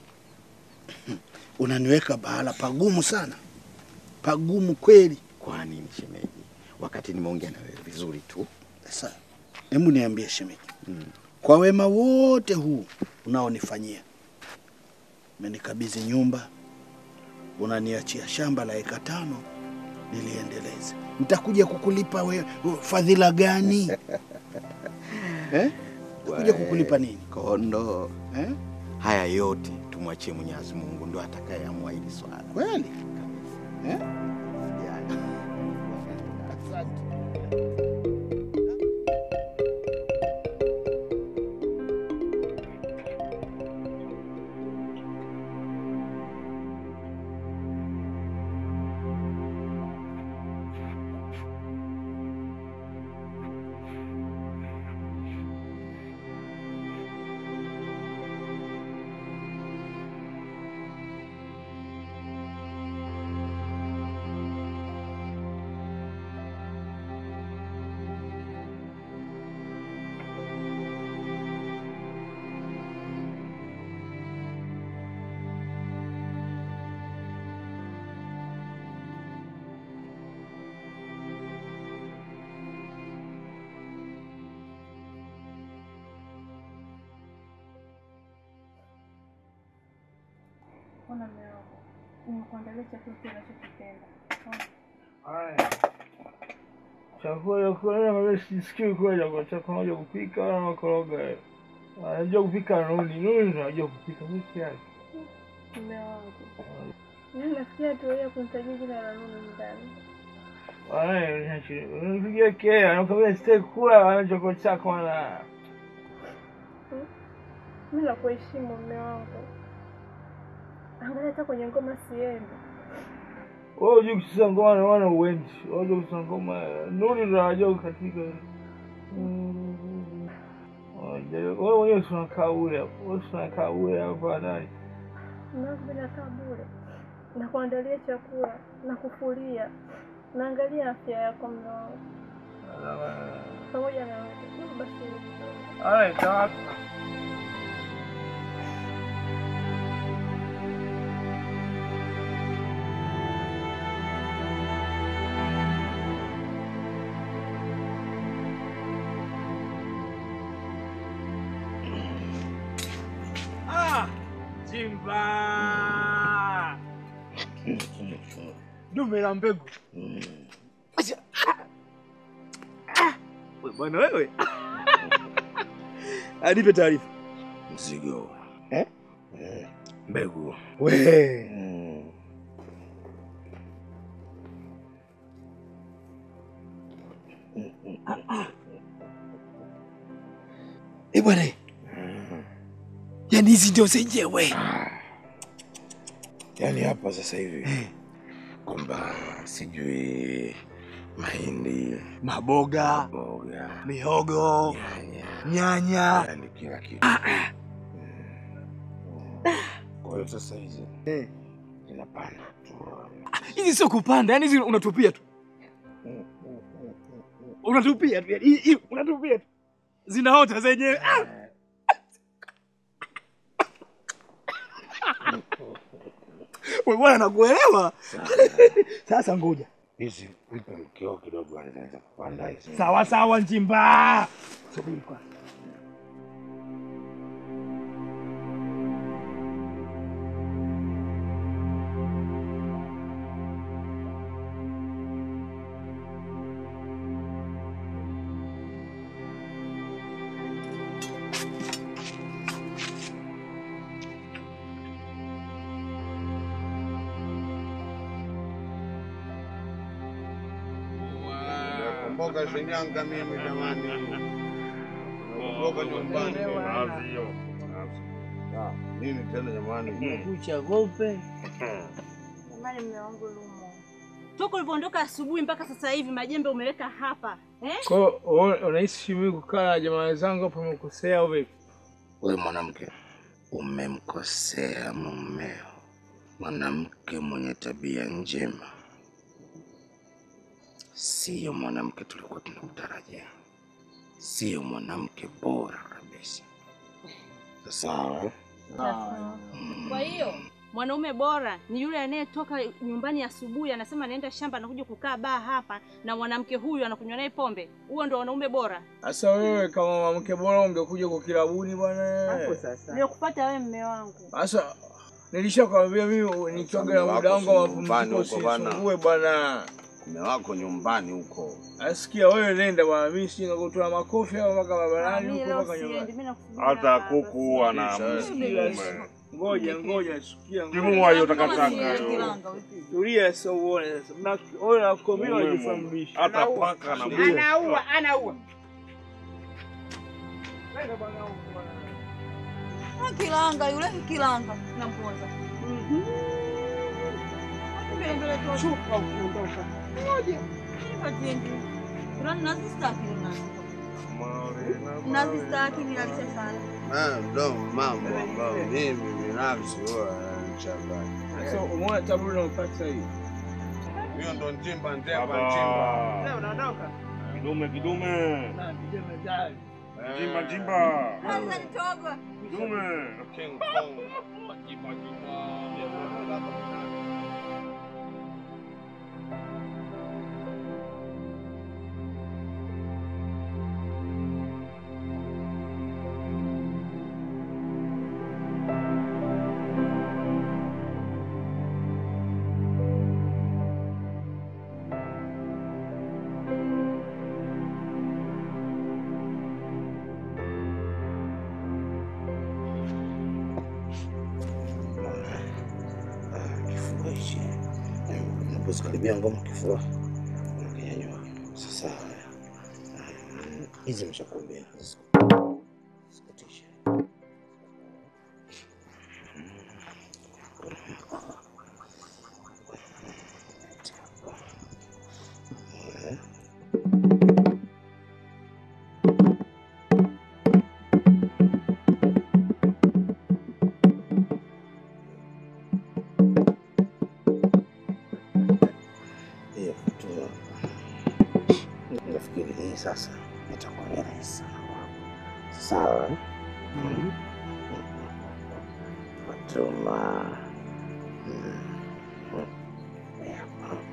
unaniweka bahala pagumu sana, pagumu kweli. Kwa nini shemeji, wakati nimeongea na wewe vizuri tu? Sasa hebu niambie shemeji, kwa wema wote huu unaonifanyia, umenikabidhi nyumba, unaniachia shamba la eka tano niliendeleze, nitakuja kukulipa we, fadhila gani eh? Nitakuja kukulipa nini? Kondo eh? Haya yote tumwachie Mwenyezi Mungu, ndo atakayeamua hili swala. Kweli eh? Ona mume wangu, nimekuandalia chakula kile unachokipenda. Ona. Haya. Chakula kula mimi sisikii kwenda kwa chakula moja kupika wala makoroga. Anajua kupika Nuni, Nuni ndo anajua kupika peke yake. Mume wangu, mimi nafikia tu ya kumtajia jina la Lulu ndani. Unipigia kelele, anakwambia sitaki kula wala chakula chako wala. Mimi nakuheshimu mume wangu, angalia hata kwenye ngoma siendi. Wewe hujui kucheza ngoma na wana uendi. Wewe hujui kucheza ngoma. Nuni ndo anajua katika. Wewe mwenyewe si unakaa ule hapo. Wewe si unakaa ule hapo ndani. Mume wangu mimi nakaa bure, nakuandalia chakula, nakufulia, naangalia afya yako mume wangu pamoja na wewe. Hebu basi Alright, sawa. Ah, Simba. Dume la mbegu. Acha. Ah, wewe bwana wewe. Anipe taarifa. Mzigo. Eh? Eh, mbegu. We. Eh bwana, yaani hizi ndio zenyewe. Yaani hapa sasa hivi kwamba sijui mahindi, Maboga, maboga, mihogo, nyanya. yaani kila kitu. Kwa hiyo sasa hizi zinapanda tu. Hizi sio kupanda, yaani hizi unatupia tu. Unatupia tu, yaani hii- hii unatupia tu. Zinaota zenyewe. Ah! Wewe bwana nakuelewa. Sasa ngoja. Hizi mpe mkeo kidogo anaweza kupanda hizi. Sawa sawa Njimba. Subiri kwanza. Nakumbuka Shinyanga mimi jamani. Nakumbuka nyumbani. Ah, Nini tena jamani? Kucha gope. Jamani, mume wangu Lumo, toka ulivyoondoka asubuhi mpaka sasa hivi majembe umeweka hapa eh? Kwa hiyo wewe unahisi mimi kukaa na jamaa zangu hapo umekosea au vipi? Wewe mwanamke umemkosea mumeo, mwanamke mwenye tabia njema, siyo mwanamke tulikuwa tunakutarajia, siyo mwanamke bora kabisa. Sawa eh? Kwa hiyo mwanaume bora ni yule anayetoka nyumbani asubuhi anasema anaenda shamba anakuja kukaa baa hapa na mwanamke huyu anakunywa naye pombe. Huo ndo wanaume bora. Sasa wewe kama mwanamke bora ungekuja kwa kilabuni bwana. Hapo sasa. Ndio kupata wewe mume wangu. Sasa nilishakwambia mimi nikiwaga na muda wangu wa nyumbani mapumziko huko bwana. usisumbue bwana. Mume wako nyumbani huko. Asikia wewe nenda bwana, mimi sina kutoa makofi au mpaka barabarani huko mpaka nyumbani. Hata kuku ana Sikia, Ngoja ngoja, sikia. ngoja. Timua hiyo takataka. Tulia sasa uone sasa. Na wewe nakwambia unajifahamisha. Hata paka na Tulia. Anaua, anaua. Ah, Kilanga yule kilanga namponza. Chupa ukiondoka. Ngoja. Patiendi. Kuna nazistaki nazi. Nazistaki nilalisha sana. Ah, ndo mambo ambayo mimi binafsi huwa yananichanganya. Sasa umeona tabu unayopata hii. Hiyo ndo njimba njemba Baba. njimba. Leo unaondoka. Kidume kidume. Na vijana jali. Jimba jimba. Sasa nitogo. Kidume. King Kong. Jimba jimba. ukaishi. Unapozikaribia ngoma kifua unakinyanyua. Sasa mm, hizi nimeshakuambia sikutishe. Hiyo tu nafikiri hii sasa itakuwa ni rahisi sawa. eh? Fatuma mm, mm, yeah.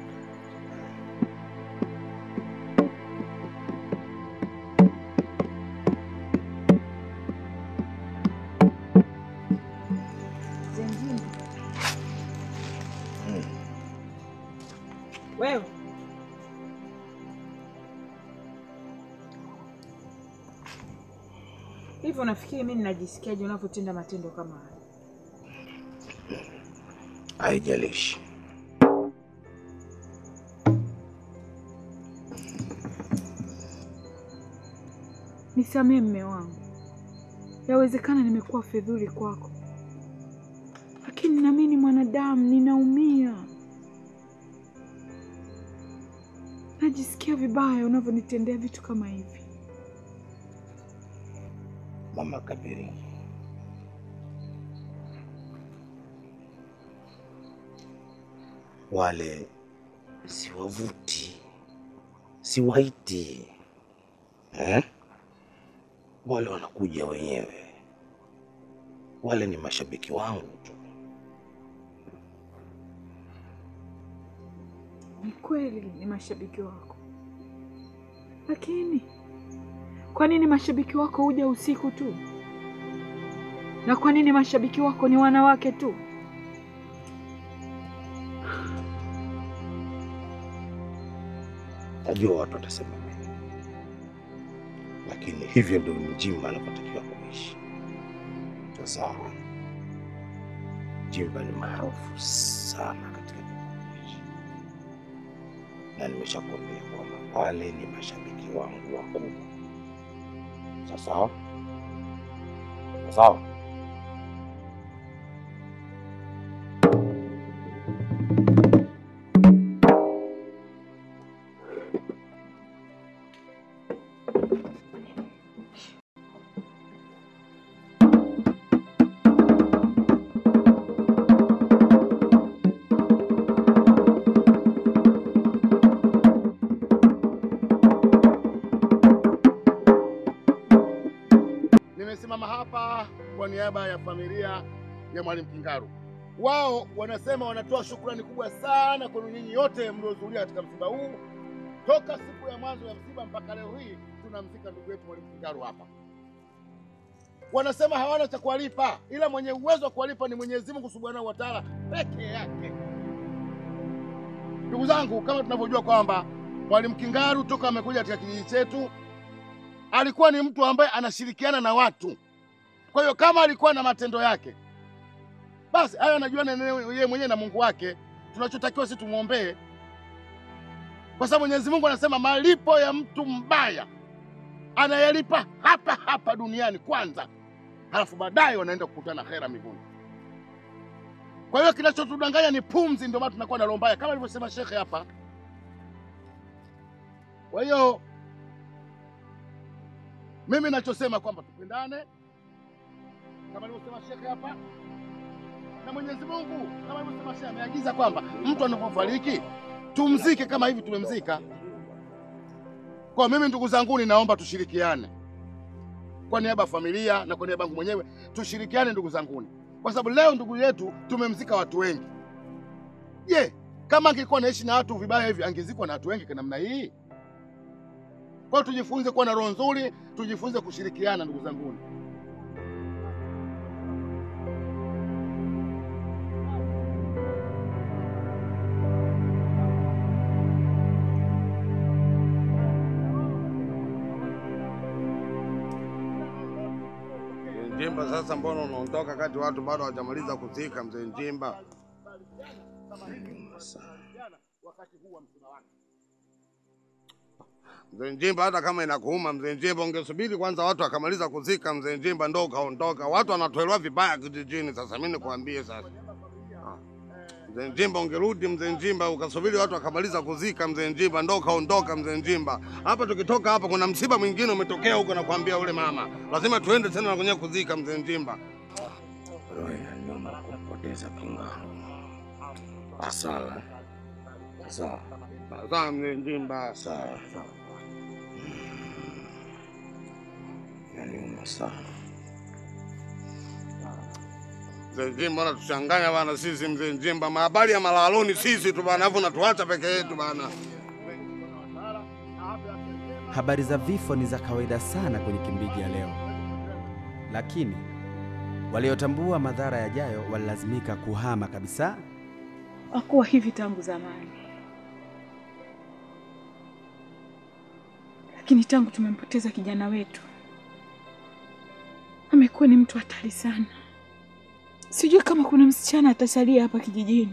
Wewe hivyo unafikiri mimi ninajisikiaje unavyotenda matendo kama haya? Haijalishi. Nisamee mme wangu, yawezekana nimekuwa fedhuli kwako, lakini nami ni mwanadamu, ninaumia. Najisikia vibaya unavyonitendea vitu kama hivi. Mama Kabiri, wale siwavuti, siwaiti eh? Wale wanakuja wenyewe, wale ni mashabiki wangu tu. Ni kweli ni mashabiki wako, lakini kwa nini mashabiki wako huja usiku tu? Na kwa nini mashabiki wako ni wanawake tu? Najua watu watasema nini, lakini hivyo ndio mjimba anapotakiwa kuishi. Sasa Jimba ni maarufu sana katika kijiji hichi, na nimeshakwambia kwamba wale ni mashabiki wangu wakubwa. Sasa sawa, Nimesimama hapa kwa niaba ya familia ya Mwalimu Kingaru. Wao wanasema wanatoa shukrani kubwa sana kwenu nyinyi yote mliohudhuria katika msiba huu, toka siku ya mwanzo ya msiba mpaka leo hii tunamzika ndugu yetu Mwalimu Kingaru hapa. Wanasema hawana cha kuwalipa, ila mwenye uwezo wa kuwalipa ni Mwenyezi Mungu Subhanahu wa Ta'ala peke yake. Ndugu zangu, kama tunavyojua kwamba Mwalimu Kingaru toka amekuja katika kijiji chetu alikuwa ni mtu ambaye anashirikiana na watu. Kwa hiyo kama alikuwa na matendo yake, basi hayo anajua na yeye mwenyewe na Mungu wake. Tunachotakiwa sisi tumwombee, kwa sababu Mwenyezi Mungu anasema malipo ya mtu mbaya anayalipa hapa hapa duniani kwanza, halafu baadaye wanaenda kukutana khera mbinguni. Kwa hiyo kinachotudanganya ni pumzi, ndio maana tunakuwa na roho mbaya kama alivyosema shekhe hapa. Kwa hiyo mimi nachosema kwamba tupendane kama alivyosema shekhe hapa, na Mwenyezi Mungu kama alivyosema shekhe ameagiza kwamba mtu anapofariki tumzike kama hivi tumemzika. Kwa mimi ndugu zangu, ninaomba tushirikiane kwa niaba ya familia na kwa niaba yangu mwenyewe, tushirikiane ndugu zanguni, kwa sababu leo ndugu yetu tumemzika watu wengi. Je, kama angekuwa naishi na watu vibaya hivi angezikwa na watu wengi kwa namna hii? Kwa hiyo tujifunze kuwa na roho nzuri, tujifunze kushirikiana ndugu zanguni. Njimba, sasa mbona unaondoka kati watu bado hawajamaliza kuzika mzee Njimba? Mzee Njimba, hata kama inakuuma mzee Njimba, ungesubiri kwanza watu wakamaliza kuzika mzee Njimba ndo ukaondoka. Watu wanatolewa vibaya kijijini. Sasa mimi nikwambie sasa, Ah. mzee Njimba, ungerudi mzee Njimba, ukasubiri watu wakamaliza kuzika mzee Njimba ndo ukaondoka mzee Njimba. Hapa tukitoka hapa, kuna msiba mwingine umetokea huko, nakwambia ule mama, lazima tuende tena na kwenye kuzika mzee Njimba. Roho inaniuma kumpoteza King'aro. Asala. Sawa. Sawa mzee Njimba. Sawa. Inaniuma sana. Mzee Njimba unatuchanganya bana sisi mzee Njimba, mahabari ya malaloni sisi tu bana, afu unatuacha peke yetu bana. Habari za vifo ni za kawaida sana kwenye Kimbiji ya leo, lakini waliotambua madhara yajayo walilazimika kuhama kabisa. Hakuwa hivi tangu zamani, lakini tangu tumempoteza kijana wetu amekuwa ni mtu hatari sana. Sijui kama kuna msichana atasalia hapa kijijini.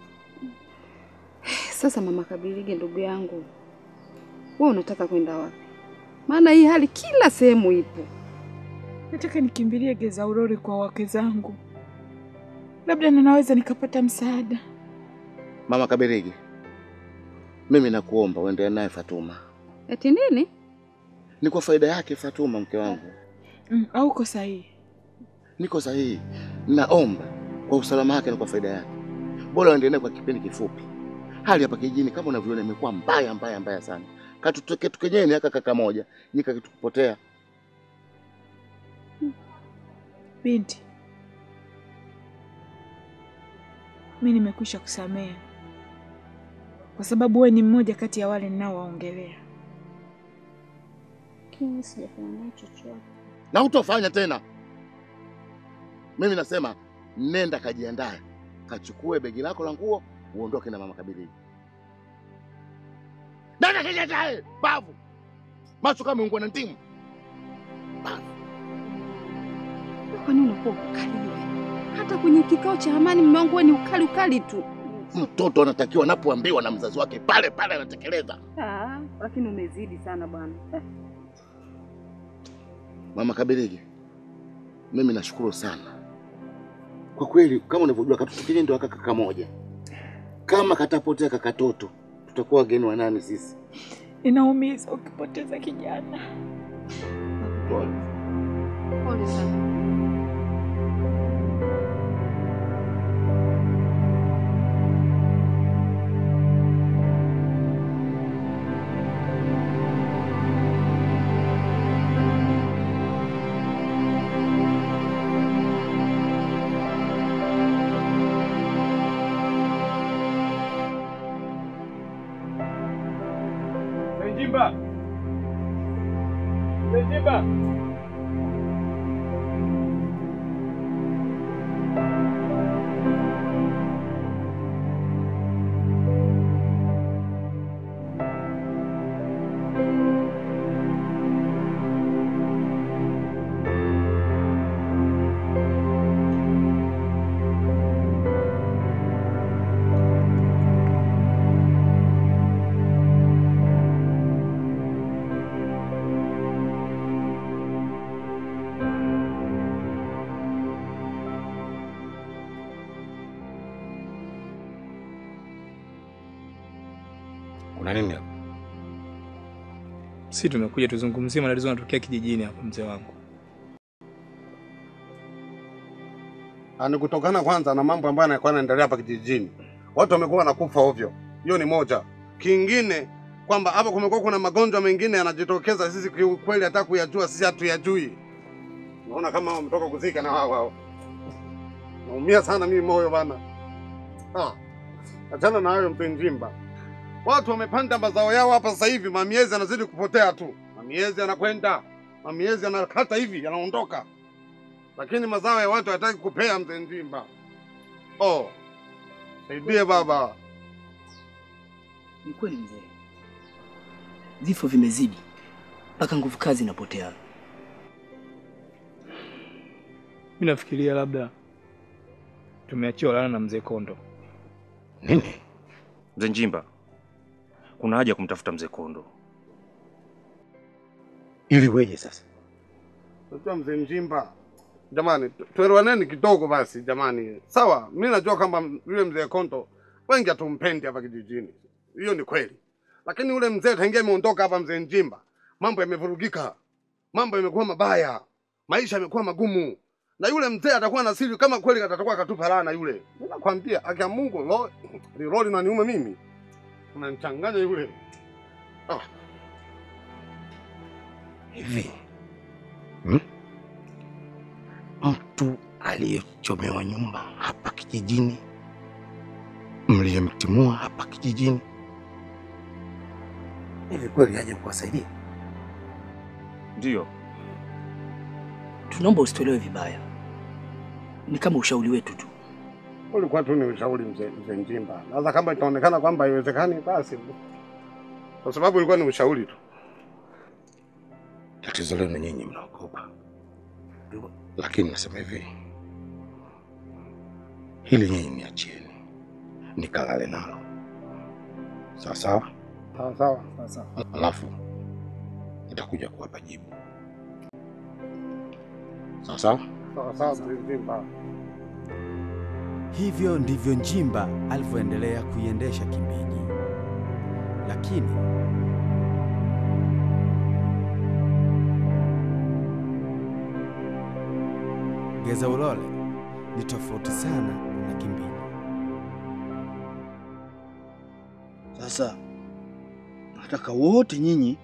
Sasa mama Kabilige, ndugu yangu, wewe unataka kwenda wapi? Maana hii hali kila sehemu ipo. Nataka nikimbilie Geza Urori kwa wake zangu, labda ninaweza nikapata msaada. Mama Kabirigi, mimi nakuomba uendelee naye Fatuma. Eti nini? Ni kwa faida yake Fatuma, mke wangu. Mm, au uko sahihi? Niko sahihi. Naomba kwa usalama wake na kwa faida yake, bora uendelee naye kwa kipindi kifupi. Hali hapa kijijini kama unavyoona imekuwa mbaya mbaya mbaya sana. Katukenyeni aka kaka moja nyika kitukupotea. Binti, mi nimekwisha kusamehe kwa sababu wewe ni mmoja kati ya wale ninaowaongelea. Lakini sijafanya naye chochote. na utofanya tena. Mimi nasema nenda kajiandae, kachukue begi lako la nguo uondoke na mama Kabirigi. Nenda kajiandae, bavu macho kama ungwa na ndimu. Kwani unakuwa ukali hivi? Hata kwenye kikao cha amani mume wangu wewe ni ukali ukali tu. Mtoto anatakiwa anapoambiwa na mzazi wake pale pale anatekeleza. Ah, lakini umezidi sana bwana. Eh. Mama Kabirigi, mimi nashukuru sana kwa kweli. Kama unavyojua katoto kile ndio kaka kaka moja, kama katapotea kakatoto, tutakuwa wageni wa nani sisi? Inaumiza ukipoteza kijana. Pole. Pole sana. Njimba. Njimba. Kuna nini hapa? Si tumekuja tuzungumzie matatizo yanatokea kijijini hapa, mzee wangu. Ah, Ni kutokana kwanza na mambo ambayo yanakuwa yanaendelea hapa kijijini. Watu wamekuwa wanakufa ovyo, hiyo ni moja. Kingine kwamba hapa kumekuwa kuna magonjwa mengine yanajitokeza, sisi kiukweli hata kuyajua sisi hatuyajui. Naona kama wametoka kuzika na wao wao. Naumia sana mimi moyo bana. Ah, achana na hayo mpe Njimba. Watu wamepanda mazao yao hapa sasa hivi, mamiezi yanazidi kupotea tu, mamiezi yanakwenda, mamiezi yanakata hivi yanaondoka, lakini mazao ya watu hayataki kupea. Mzee Njimba, oh, saidie baba. Ni kweli mzee, vifo vimezidi mpaka nguvu kazi inapotea. Mi nafikiria labda tumeachiwa lana na mzee Kondo. Nini? Mzee Njimba, kuna haja ya kumtafuta mzee Kondo. Ili weje sasa? Unajua mzee Njimba, jamani, tu- tuelewaneni kidogo basi jamani. Sawa, mi najua kwamba yule mzee Konto wengi hatumpendi hapa kijijini, hiyo ni kweli, lakini yule mzee tangia ameondoka hapa, mzee Njimba, mambo yamevurugika, mambo yamekuwa mabaya, maisha yamekuwa magumu, na yule mzee atakuwa na siri kama kweli atakuwa akatupa laana yule. Mimi nakwambia, akia Mungu, lo, liroli na niume mimi, unanichanganya yule. Ah. Hivi hmm? mtu aliyechomewa nyumba hapa kijijini, mliyemtimua hapa kijijini, hivi kweli aje kuwasaidia? Ndiyo, Tunaomba usitolewe vibaya, ni kama ushauri wetu tu. ulikuwa tu ni ushauri mzee mzee Njimba. Sasa kama itaonekana kwamba haiwezekani, basi kwa sababu ilikuwa ni ushauri tu. Tatizo lenu nyinyi mnaogopa, lakini nasema hivi, hili nyinyi niachieni nikalale nalo, sawa sawa, Sawa sawa sawa sawa. alafu nitakuja kuwapa jibu, sawa sawa. Sawa sawa mzee Njimba. Hivyo ndivyo Njimba alivyoendelea kuiendesha Kimbiji, lakini Geza Ulole ni tofauti sana na Kimbiji. Sasa nataka wote nyinyi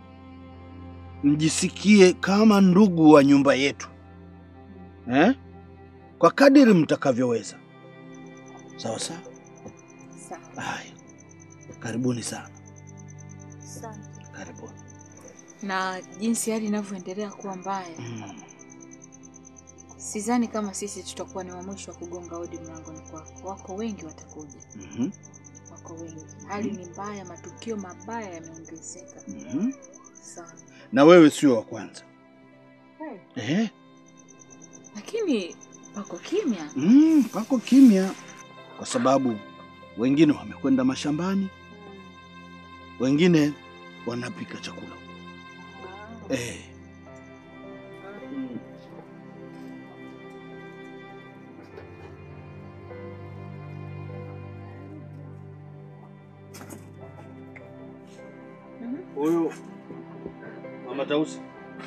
mjisikie kama ndugu wa nyumba yetu eh? Kwa kadiri mtakavyoweza. Sawa sawa. Haya, karibuni sana, karibuni. na jinsi hali inavyoendelea kuwa mbaya, sidhani kama sisi tutakuwa ni wa mwisho wa kugonga hodi mlangoni kwako. Wako wengi watakuja, Mhm, wako wengi. Hali ni mbaya, matukio mabaya yameongezeka mhm. sana, Na wewe sio wa kwanza Kweli. eh? lakini pako kimya. Mm, pako kimya kwa sababu wengine wamekwenda mashambani, wengine wanapika chakula eh. Huyu mama Tausi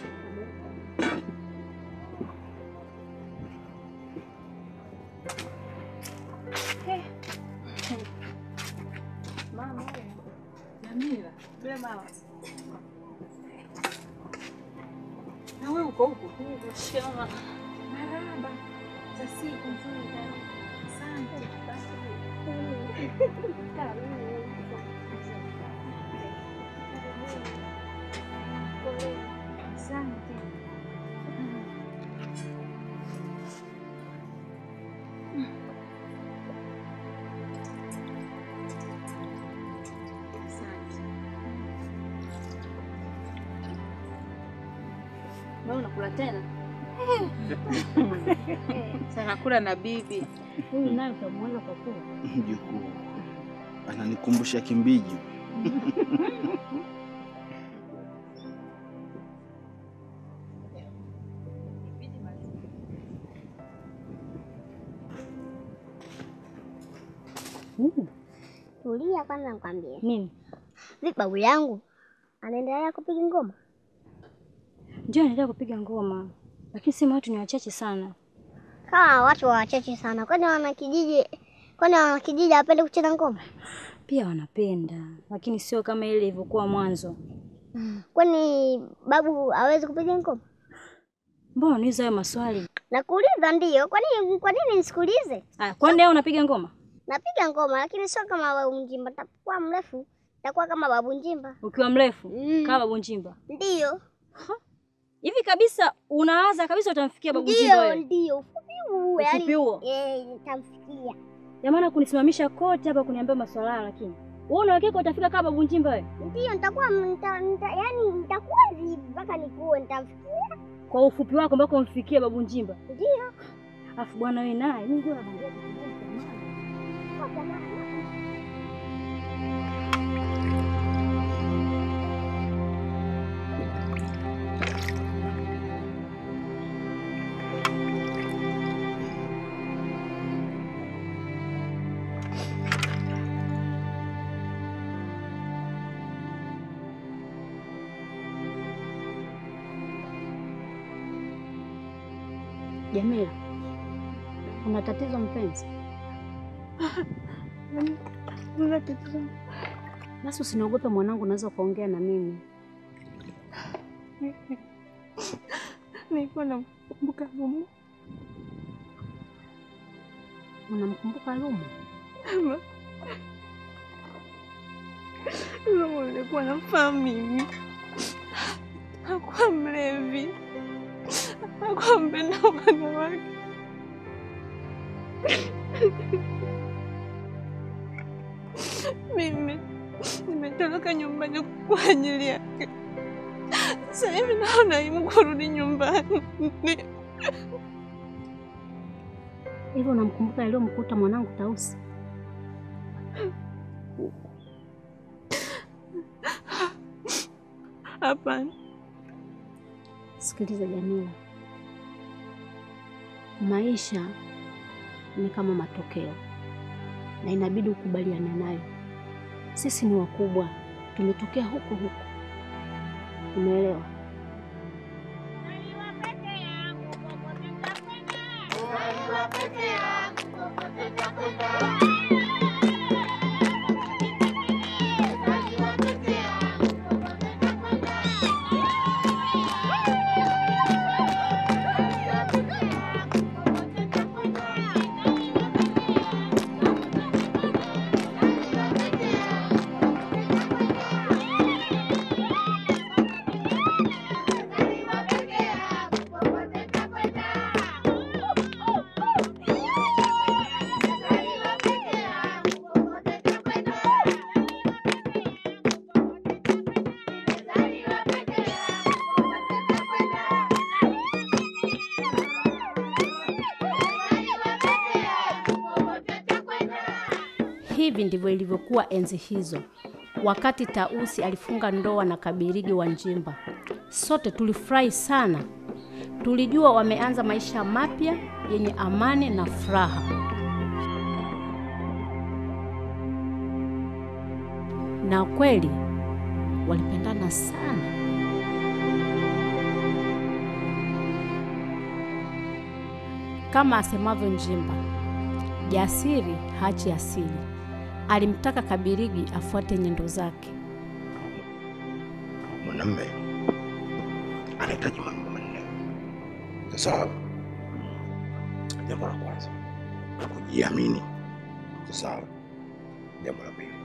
Mama, Jamila, vile mama. Na wewe uko huko? Shama. Marahaba. Za siku nzuri sana. Asante. Asante. Wewe unakula tena? Sana kula na bibi. Huyu naye utamwona kwa kula. mjukuu ananikumbusha Kimbiji. Tulia kwanza nikwambie. Nini? Vipi babu yangu anaendelea kupiga ngoma? Ndio anaendelea kupiga ngoma, lakini sema watu ni wachache sana. Kama watu wachache sana, kwani wana kijiji kwani wana kijiji hawapende kucheza ngoma? Pia wanapenda, lakini sio kama ile ilivyokuwa mwanzo. Kwani babu hawezi kupiga ngoma? Mbona unauliza hayo maswali? Nakuuliza ndio. Kwani kwa nini nisikuulize? Ah, kwani leo unapiga ngoma? Napiga ngoma lakini sio kama babu Njimba. Takuwa mrefu, takuwa kama babu Njimba. Ukiwa mrefu kama babu Njimba. Ndio. Hivi kabisa unawaza kabisa utamfikia babu Njimba Ndio, wewe? ndio. Ufupi huu Ufupi huo? Eh, nitamfikia. Ya maana kunisimamisha kote hapa kuniambia maswala hayo lakini. Wewe una hakika utafika kama babu Njimba wewe? Ndio, nitakuwa nita, nita, yani nitakuwa hivi mpaka nikuwe nitamfikia. Kwa ufupi wako mpaka umfikie babu Njimba. Ndio. Afu bwana wewe naye, Mungu anakuambia Kwa jamaa. Jamila, una tatizo mpenzi? Una tatizo? Basi usiniogope mwanangu, unaweza ukaongea na mimi. Nilikuwa namkumbuka Lumu. Unamkumbuka Lumu? Ama Lumu nilikuwa namfahamu mimi, hakuwa mlevi, hakuwa mpenda wanawake. Mimi nimetoroka nyumbani kwa ajili yake. Sasa hivi naona aibu kurudi nyumbani. Hivyo unamkumbuka yaliyomkuta mwanangu Tausi? Hapana. Sikiliza Jamila, maisha ni kama matokeo na inabidi ukubaliane nayo. Sisi ni wakubwa, tumetokea huko huko, umeelewa? Hivi ndivyo ilivyokuwa enzi hizo, wakati Tausi alifunga ndoa na Kabirigi wa Njimba. Sote tulifurahi sana, tulijua wameanza maisha mapya yenye amani na furaha. Na kweli walipendana sana. Kama asemavyo Njimba, jasiri hachi asili. Alimtaka Kabirigi afuate nyendo zake. Mwanamme anahitaji mambo manne. Sasa jambo la kwanza kujiamini. Sasa jambo la pili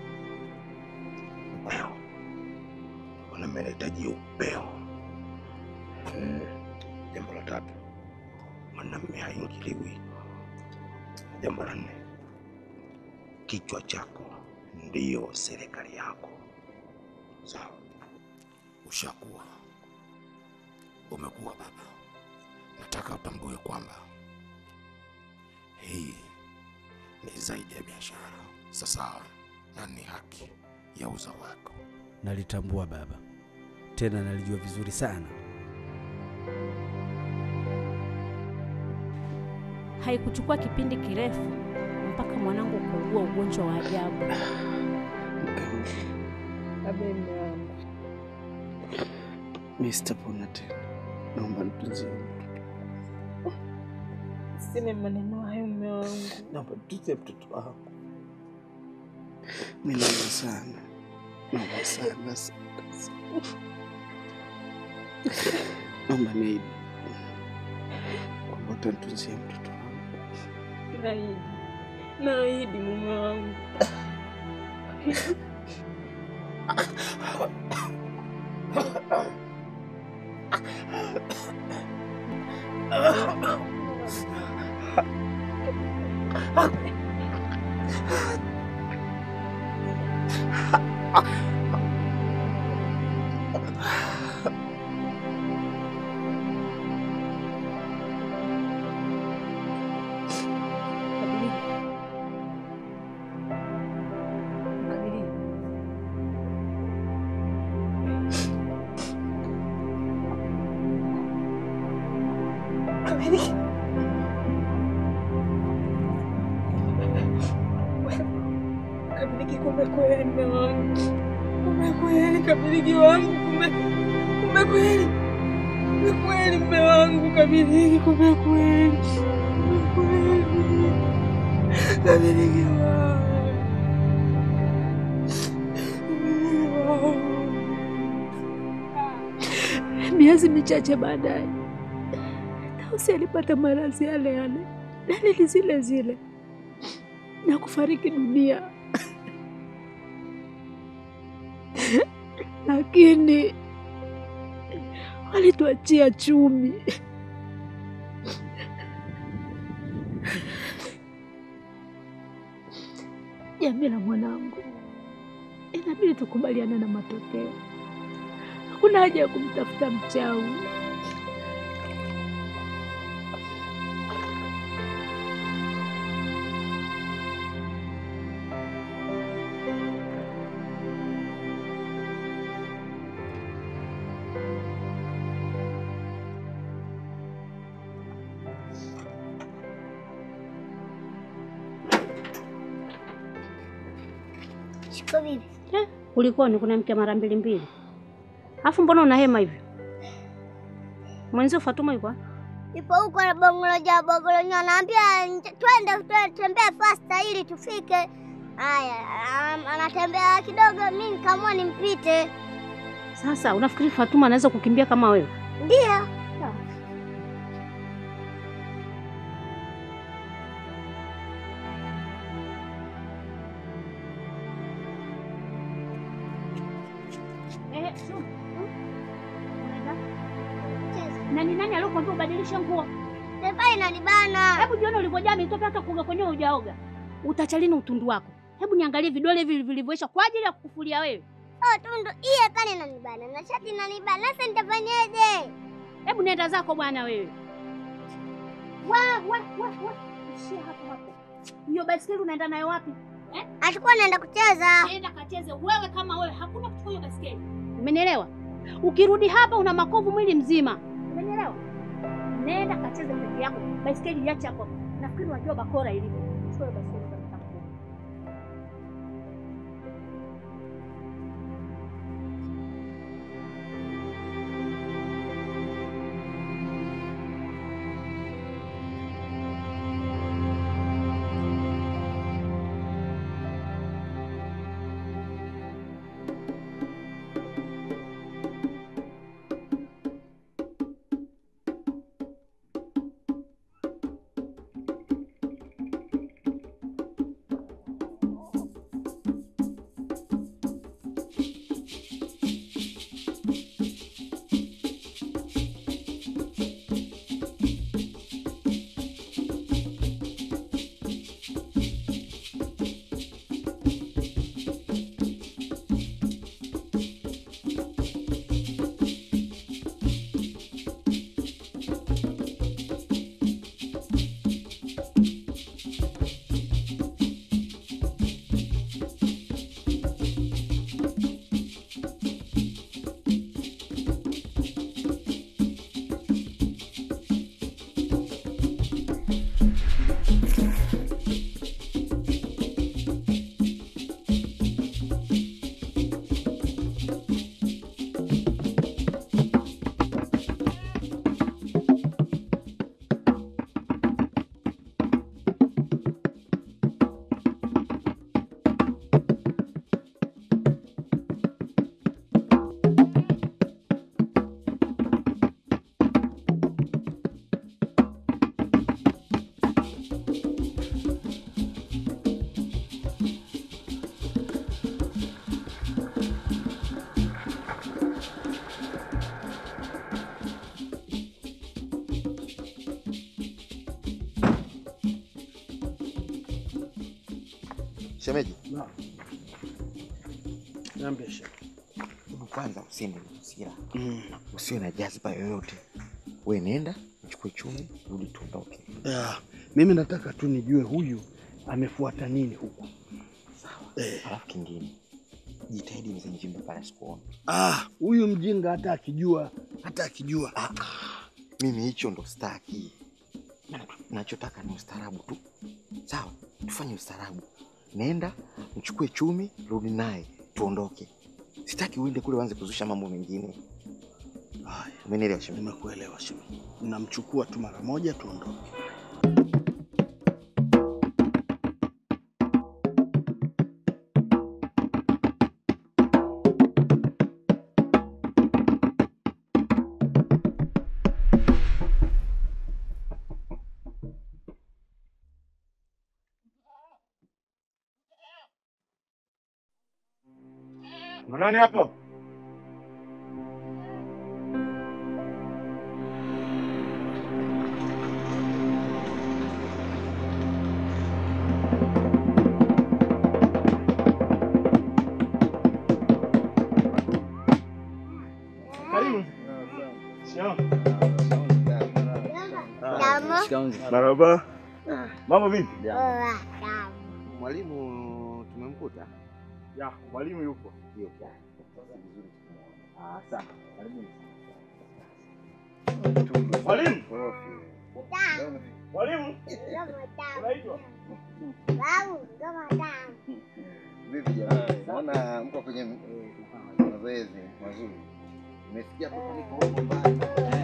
upeo. Mwanamme anahitaji upeo. Mm. Jambo la tatu mwanamme haingiliwi. Jambo la nne kichwa chako ndiyo serikali yako. Sawa, ushakuwa umekuwa baba. Nataka utambue kwamba hii ni zaidi ya biashara. Sasa na ni haki ya uzao wako. Nalitambua baba, tena nalijua vizuri sana. Haikuchukua kipindi kirefu mpaka mwanangu kuugua ugonjwa wa ajabu. Abe mme wangu, mi sitapona tena, naomba nitunzie mtoto. Sina maneno hayo mme wangu. Naomba nitunzie mtoto wako. Mi naomba sana, naomba sana sana sana. Naomba niahidi kwamba utanitunzia mtoto wangu. Naahidi, naahidi mume wangu. Kabiriki, kumbe kweli mme wangu, kumbe kweli Kabiriki wangu, kumbe kumbe kweli Ni kweli mme wangu Kabiliki, kumbe kweli. Kumbe kweli. Kabiliki wangu. Kabiliki wangu. Miezi michache baadaye Tausi alipata maradhi yale yale, dalili zile zile na kufariki dunia, lakini walituachia chumi. Jamila mwanangu, inabidi tukubaliane na matokeo. Hakuna haja ya kumtafuta mchawi. Shiko bibi. Eh, kulikoni? Kuna mke mara mbili mbili, alafu mbona unahema hivyo? Mwenzio Fatuma yuko wapi? Ipo huko na bongoloja bongolonya, anaambia nje- twende twende, tembea fasta ili tufike. Haya, am- anatembea kidogo, mimi nikaamua nimpite. Sasa unafikiri Fatuma anaweza kukimbia kama wewe? Ndio. Eh, Suma. Na ni nani aliyokuambia ubadilishe nguo? Tepa inanibana. Hebu jione ulivyojaa mitope hata kuoga kwenyewe hujaoga. Utacha lini utundu wako? Hebu niangalie vidole hivi vilivyoisha kwa ajili ya kukufulia wewe. Oh, tundu iye pale inanibana na shati inanibana. Sasa nitafanyaje? Hebu nenda zako bwana wewe. Wa wa wa wa. Ishia hapo hapo. Hiyo baiskeli unaenda nayo wapi? Eh? Atakuwa anaenda kucheza. Nenda kacheze wewe kama wewe, hakuna kuchukua hiyo baiskeli. Umenielewa? Ukirudi hapa una makovu mwili mzima. Umenielewa? Nenda kacheze peke yako. Baiskeli iache hapo. Nafikiri unajua bakora ilivyo. Chukua hiyo baiskeli kwa mtambo. Shemeji, Niambie shehe. hebu kwanza usiende na hasira, usiwe na jazba yoyote. We nenda uchukue chumi, rudi tuondoke. Ya, mimi nataka tu nijue huyu amefuata nini huku. Eh. Alafu kingine, jitahidi mzee Njimba pale asikuone. Ah, huyu mjinga hata akijua hata akijua Ah, mimi hicho ndo staki. Na- Nachotaka ni ustaarabu tu, sawa? Tufanye ustaarabu. Nenda mchukue chumi, rudi naye tuondoke. Sitaki uende kule uanze kuzusha mambo mengine. Umenielewa shemeji? Nimekuelewa shemeji. Namchukua tu mara moja tuondoke. Nani hapo? Karibu. Damu. Marhaba. Mambo vipi? Poa. Mwalimu tumemkuta? Ya, mwalimu yupo. Yupo. Ah, sawa. Karibuni. Mwalimu. Mwalimu. Unaitwa? Babu, ngoma tamu. Vipi jamani? Naona mko kwenye mazoezi mazuri. Nimesikia kutoka niko huko mbali.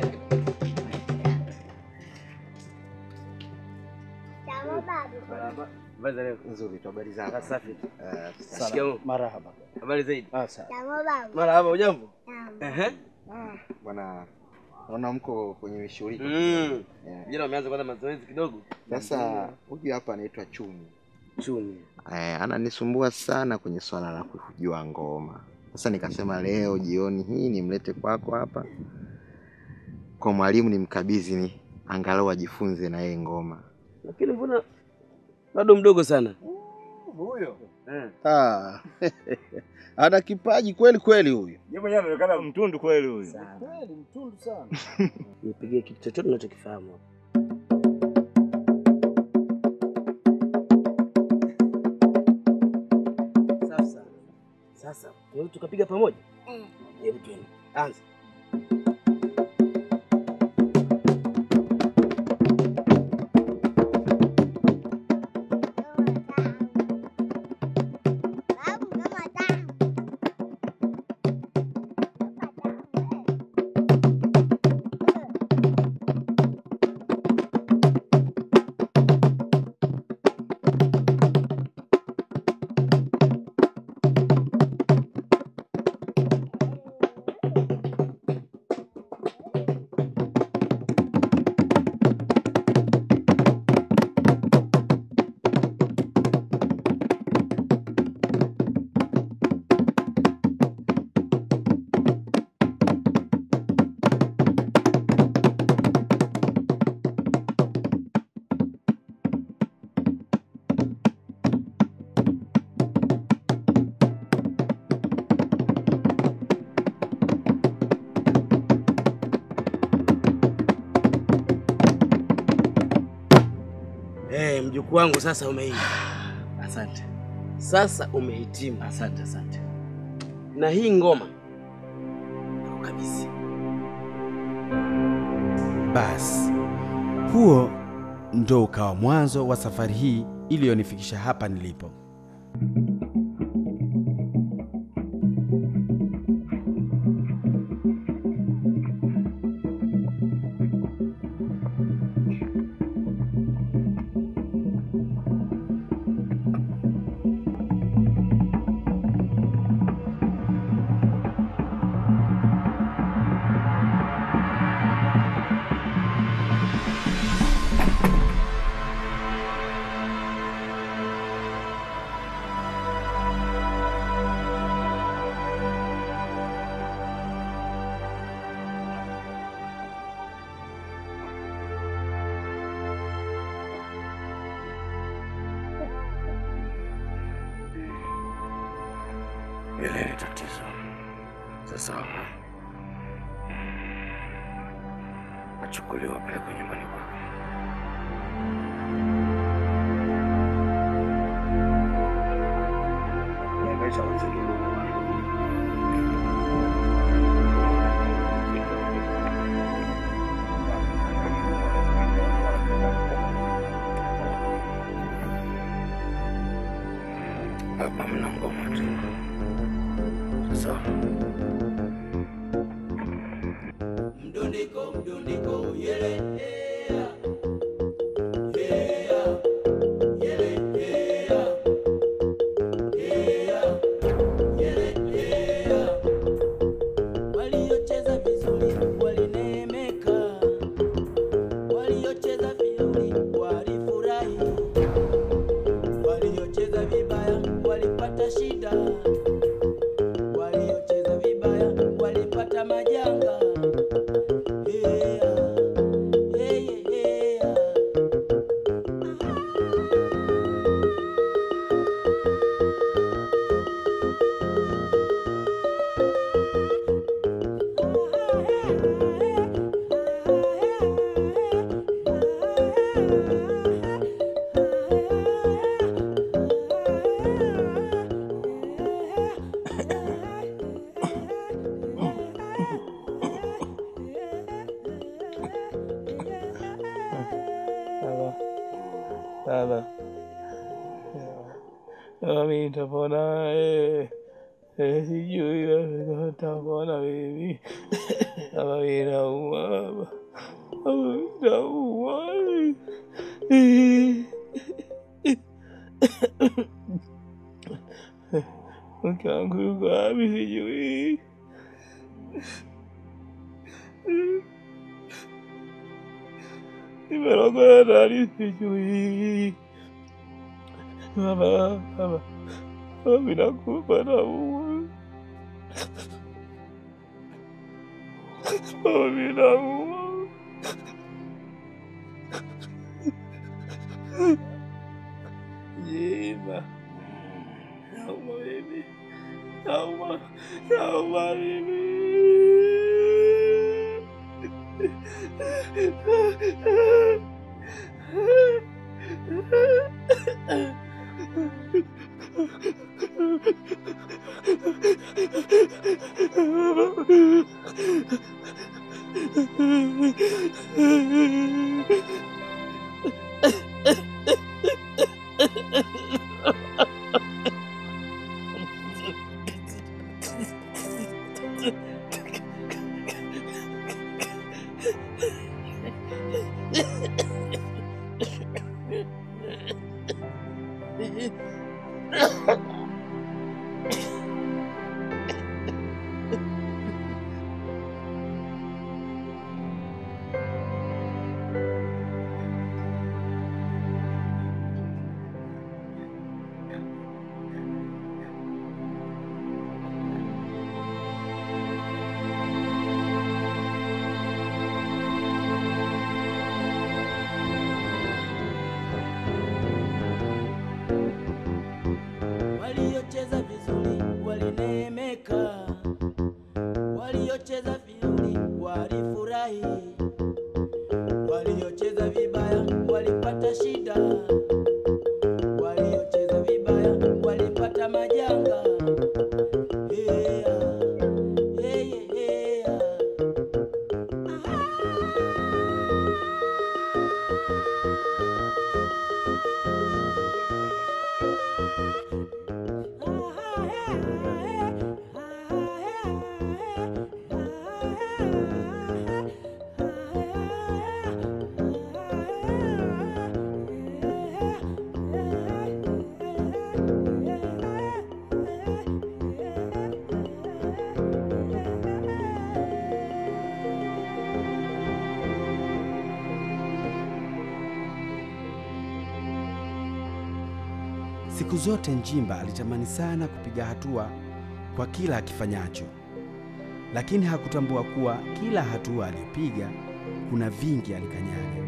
Damu babu. Habari za leo? Nzuri tu, habari zako? Safi. Eh, Shikamoo. Marahaba. Habari zaidi? Ah, sawa. Damu babu. Marahaba, ujambo? Damu. Ehe. Bwana, naona mko kwenye shughuli. Mm. Yeah. Vijana wameanza kwanza mazoezi kidogo. Sasa huyu hapa anaitwa Chumi. Chumi. Eh, ananisumbua sana kwenye swala la kujua ngoma. Sasa nikasema leo jioni hii nimlete kwako hapa kwa mwalimu nimkabidhi ni angalau ajifunze na yeye ngoma. Lakini mbona bado mdogo sana? Huyo. Eh. Ah. Ana kipaji kweli kweli huyu. Yeye mwenyewe anaonekana mtundu kweli huyu. Kweli mtundu sana. Nipigie kitu chochote unachokifahamu. Sasa. Sasa, tunaweza tukapiga pamoja? Eh. Hebu tuende. Anza. Babu, ngoma tamu. Eh, mjukuu wangu sasa umeiva. Asante. Sasa umehitimu. Asante, asante. Na hii ngoma kabisa. Basi huo ndo ukawa mwanzo wa safari hii iliyonifikisha hapa nilipo. Ile ni tatizo. Sasa achukuliwa pelekwe nyumbani kwake. Niangaisha mazingira. Hapa mna ngoma tu. Sasa mdundiko mdundiko yele hea hea yele hea hea yele hea waliocheza vizuri walineemeka waliocheza vizuri walifurahi waliocheza vibaya walipata shida waliocheza vibaya walipata majanga Hea, heye, hea. Baba, baba, baba, mimi nitapona eh, eh, sijui kama nitapona mimi. Baba, mimi naumwa baba, baba, mimi naumwa. Mke wangu yuko wapi? Sijui. Nimerogoya ndani, sijui. Baba, baba, baba, mimi nakufa naumwa. Baba, mimi naumwa. Jema, naumwa mimi, naumwa, naumwa mimi. waliocheza vizuri walineemeka, waliocheza vizuri walifurahi, waliocheza vibaya walipata shida, waliocheza vibaya walipata majanga. Hea, heye, hea. Siku zote Njimba alitamani sana kupiga hatua kwa kila akifanyacho, lakini hakutambua kuwa kila hatua aliyopiga kuna vingi alikanyaga.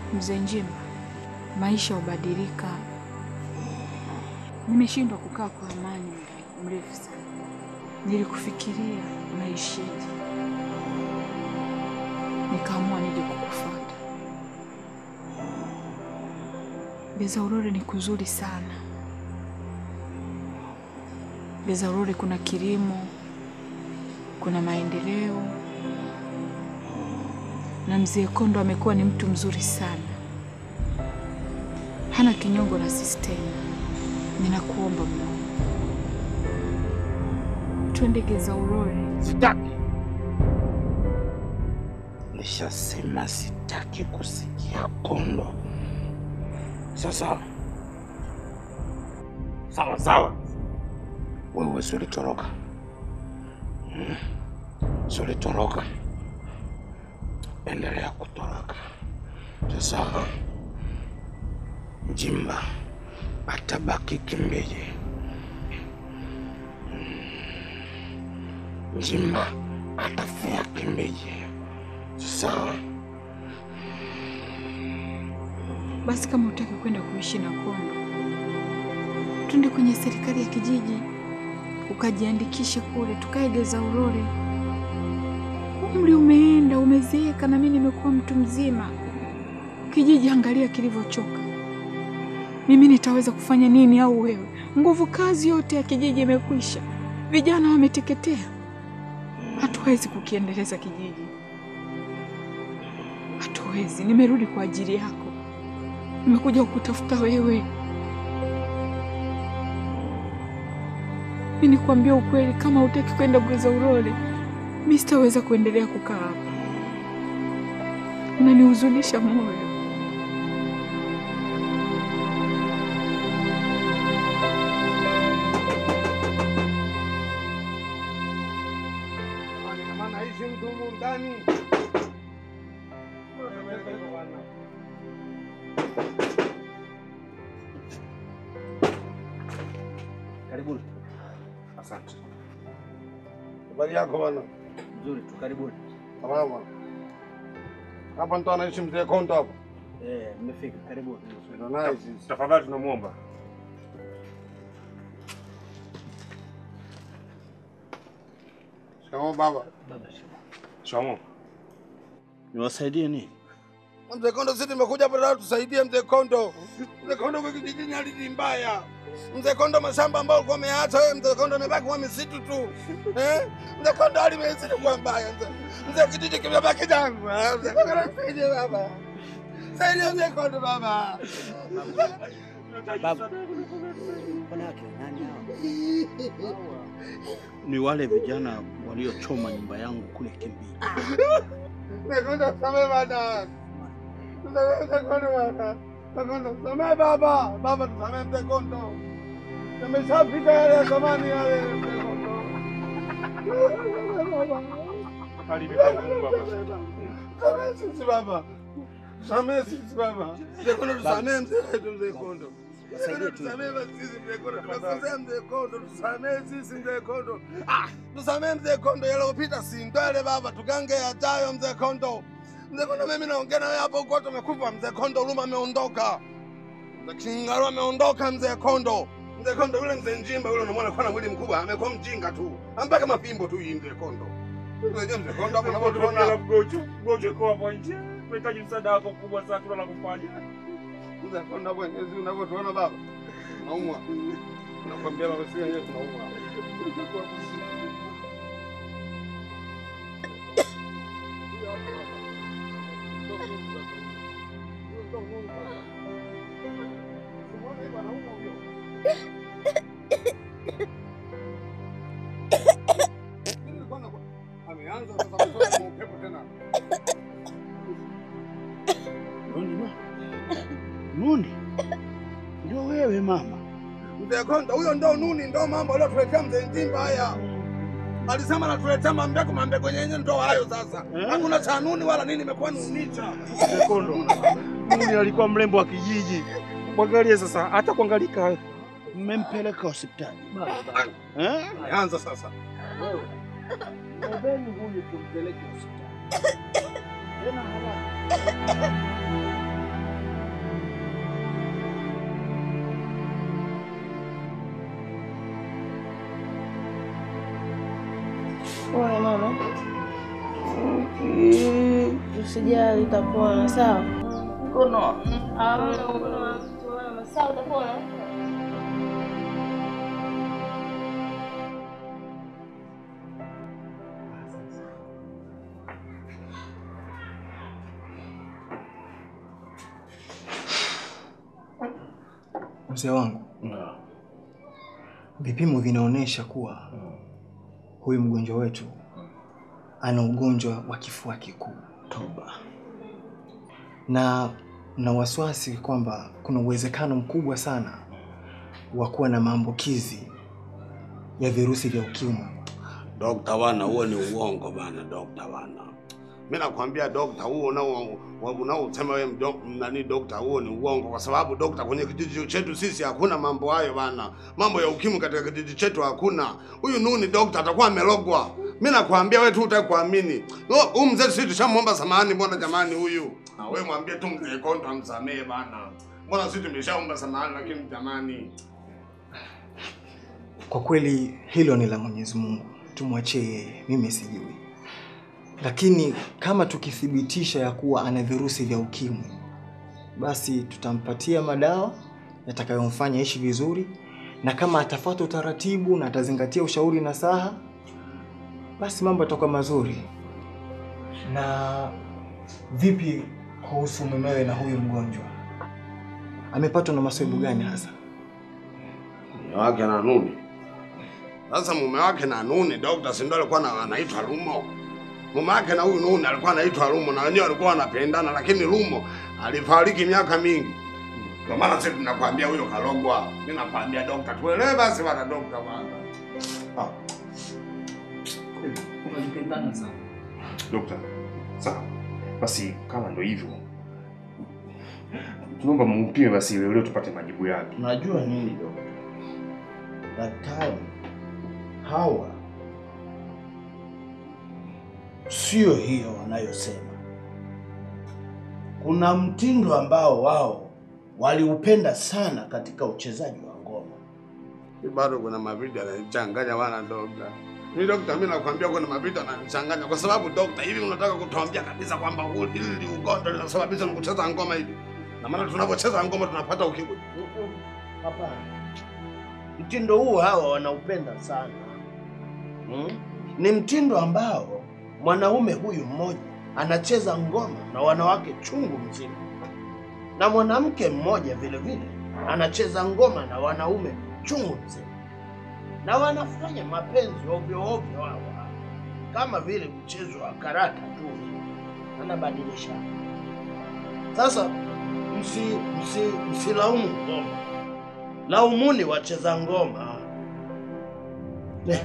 Mzee Njimba, maisha hubadilika. Nimeshindwa kukaa kwa amani muda mrefu sana. Nilikufikiria unaishije, nikaamua nije kukufuata. Beza Urore ni kuzuri sana. Beza Urore kuna kilimo, kuna maendeleo, na mzee Kondo amekuwa ni mtu mzuri sana, hana kinyongo na sistemu. Ninakuomba mno, twende Geza Urore. Sitaki. Nishasema sitaki kusikia Kondo. Sasa sawa sawa, wewe si ulitoroka, Hmm? si ulitoroka, endelea kutoroka. Sasa Njimba atabaki Kimbiji. Njimba atafia Kimbiji. Sawa. Basi kama utaki kwenda kuishi na Kondo, twende kwenye serikali ya kijiji ukajiandikishe kule, tukae Geza Urore. Umri umeenda, umezeeka, na mimi nimekuwa mtu mzima. Kijiji angalia kilivyochoka. Mimi nitaweza kufanya nini? Au wewe? Nguvu kazi yote ya kijiji imekwisha, vijana wameteketea. Hatuwezi kukiendeleza kijiji, hatuwezi. Nimerudi kwa ajili yako, nimekuja kukutafuta wewe. Mimi nikwambia ukweli, kama hutaki kwenda Geza Urore, mimi sitaweza kuendelea kukaa hapa. Unanihuzunisha moyo. Naishi mtu humu ndani. Karibuni. Asante. Habari yako bwana? Nzuri tu, karibuni. Salama. Hapa ndo anaishi mzee Kondo hapa. Eh, mmefika. Karibuni. Ndio naye sisi. Tafadhali tunamwomba. Shikamoo baba. Shikamoo. Niwasaidie nini? Mzee Kondo, sisi tumekuja hapa leo tusaidie mzee Kondo. Mzee Kondo kwa kijijini hali ni mbaya. Mzee Kondo, mashamba ambayo ulikuwa umeacha wewe, mzee Kondo amebaki kwa misitu tu. Eh? Mzee Kondo hali imezidi kuwa mbaya. Mzee Mzee kijiji kimebaki jangwa. Mzee Kondo nisaidie baba. Saidia mzee Kondo baba. Baba. Wanawake nani hao? Ni wale vijana waliochoma nyumba yangu kule Kimbiji. Mzee Kondo samehe bana. Mzee Kondo bana. Mzee Kondo samehe baba. Baba tusamehe mzee Kondo. Yameshapita yale ya zamani yale mzee Kondo. Samehe sisi baba. Samehe sisi baba. Mzee Kondo tusamehe mzee wetu mzee Kondo. Wasaidie tu. Tusamehe basi sisi mzee Kondo. Tunakosea mzee Kondo. Tusamehe sisi mzee Kondo. Ah, tusamehe mzee Kondo yaliyopita si ndwele baba, tugange yajayo mzee Kondo. Mzee Kondo, mimi naongea na wewe hapo uko tumekufa mzee Kondo, Luma ameondoka. Mzee Kingaru ameondoka mzee Kondo. Mzee Kondo yule mzee Njimba yule unamwona kwa na mwili mkubwa, amekuwa mjinga tu. Ambaka mapimbo tu hii mzee Kondo. Unajua mzee Kondo hapo unapotuona. Mgojo, mgojo kwa hapo nje. Tunahitaji msaada wako kubwa sana tuna la kufanya. Mzee Kondo hapo hizi unavyotuona baba. Naumwa. Nakwambia baba sisi wenyewe tunaumwa. Ameanza sasa kutoa upepo tena. Nuni ma. Nuni. Ndio wewe mama. Mzee Kondo, huyo ndo nuni, ndo mambo aliyotuletea mzee Njimba haya. Alisema anatuletea mambeko, mambeko yenyewe ndo hayo sasa. Hakuna cha nuni wala nini, imekuwa nunicha. Kondo. Mimi alikuwa mrembo wa kijiji. Mwangalie sasa, hata kuangalika. Mmempeleka hospitali. Eh? Anza sasa. Wewe. Mbeni huyu tumpeleke hospitali. Tena haraka. mama. Usijali, utapona sawa. Mkono. Hamna mkono wa mtu mama. Sawa, utapona. Mzee wangu, vipimo vinaonyesha kuwa huyu mgonjwa wetu ana ugonjwa wa kifua kikuu. Toba. Na na wasiwasi kwamba kuna uwezekano mkubwa sana wa kuwa na maambukizi ya virusi vya ukimwi. Dokta wana, huo ni uongo bana, dokta wana. Mimi nakwambia dokta, huo unao unaosema wewe mdo- nani dokta, huo ni uongo, kwa sababu dokta, kwenye kijiji chetu sisi hakuna mambo hayo bana. Mambo ya ukimwi katika kijiji chetu hakuna. Huyu Nuni dokta atakuwa amelogwa. Mimi nakwambia wewe tu utakuamini. Huyu mzee sisi tushamwomba samahani, mbona jamani huyu? Na wewe mwambie tu mzee Konto amsamehe bana. Mbona sisi tumeshaomba samahani, lakini jamani Kwa kweli hilo ni la Mwenyezi Mungu, tumwachie yeye, mimi sijui. Lakini kama tukithibitisha ya kuwa ana virusi vya ukimwi, basi tutampatia madawa yatakayomfanya ishi vizuri, na kama atafuata utaratibu na atazingatia ushauri na saha, basi mambo yatakuwa mazuri. Na vipi kuhusu mumewe na huyu mgonjwa, amepatwa na masaibu gani hasa? mume wake na Nuni. Sasa mume wake na Nuni, dokta, si ndio alikuwa na- anaitwa Lumo? Mume wake na huyu Nuni alikuwa anaitwa Lumo na wenyewe walikuwa wanapendana, lakini Lumo alifariki miaka mingi. Ndio maana sisi tunakwambia huyo kalogwa. Mimi nakwambia dokta, tuelewe basi bana dokta bana. Ah. Unajipendana sana. Dokta, sawa basi, kama ndo hivyo, tunaomba mumpime basi leo leo tupate majibu yake. Unajua nini dokta? Daktari hawa sio hiyo wanayosema. Kuna mtindo ambao wao waliupenda sana katika uchezaji wa ngoma. Mimi bado kuna mavitu yananichanganya bana dokta. Mimi dokta, mimi nakwambia kuna mavitu yananichanganya kwa sababu dokta, hivi unataka kutuambia kabisa kwamba huu- hili ni ugonjwa linasababisha na kucheza ngoma hivi? Na maana tunapocheza ngoma tunapata ukimwi. Hapana, mtindo huu hawa wanaupenda sana hmm? Ni mtindo ambao mwanaume huyu mmoja anacheza ngoma na wanawake chungu mzima, na mwanamke mmoja vile vile anacheza ngoma na wanaume chungu mzima, na wanafanya mapenzi ovyo ovyo hawa, kama vile mchezo wa karata tu hivi, anabadilisha. Sasa msi, msi, msilaumu ngoma, laumuni wacheza ngoma. Eh,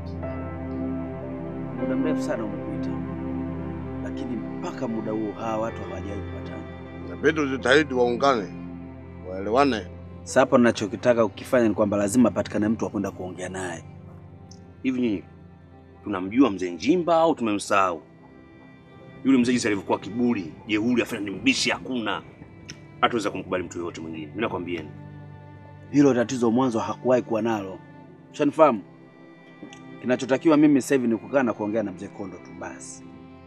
Muda mrefu sana umepita, lakini mpaka muda huo hawa watu hawajawahi kupatana. Inabidi ujitahidi waungane, waelewane. Sasa hapa ninachokitaka kukifanya ni kwamba lazima apatikane mtu wa kwenda kuongea naye. Hivi nyinyi tunamjua mzee Njimba au tumemsahau? Yule mzee jinsi alivyokuwa kiburi, jeuri, afanya ni mbishi, hakuna hatuweza kumkubali mtu yoyote mwingine. Mimi nakwambieni. Hilo tatizo mwanzo hakuwahi kuwa nalo, ushanifahamu? Kinachotakiwa mimi sasa hivi ni kukaa na kuongea na mzee Kondo tu basi.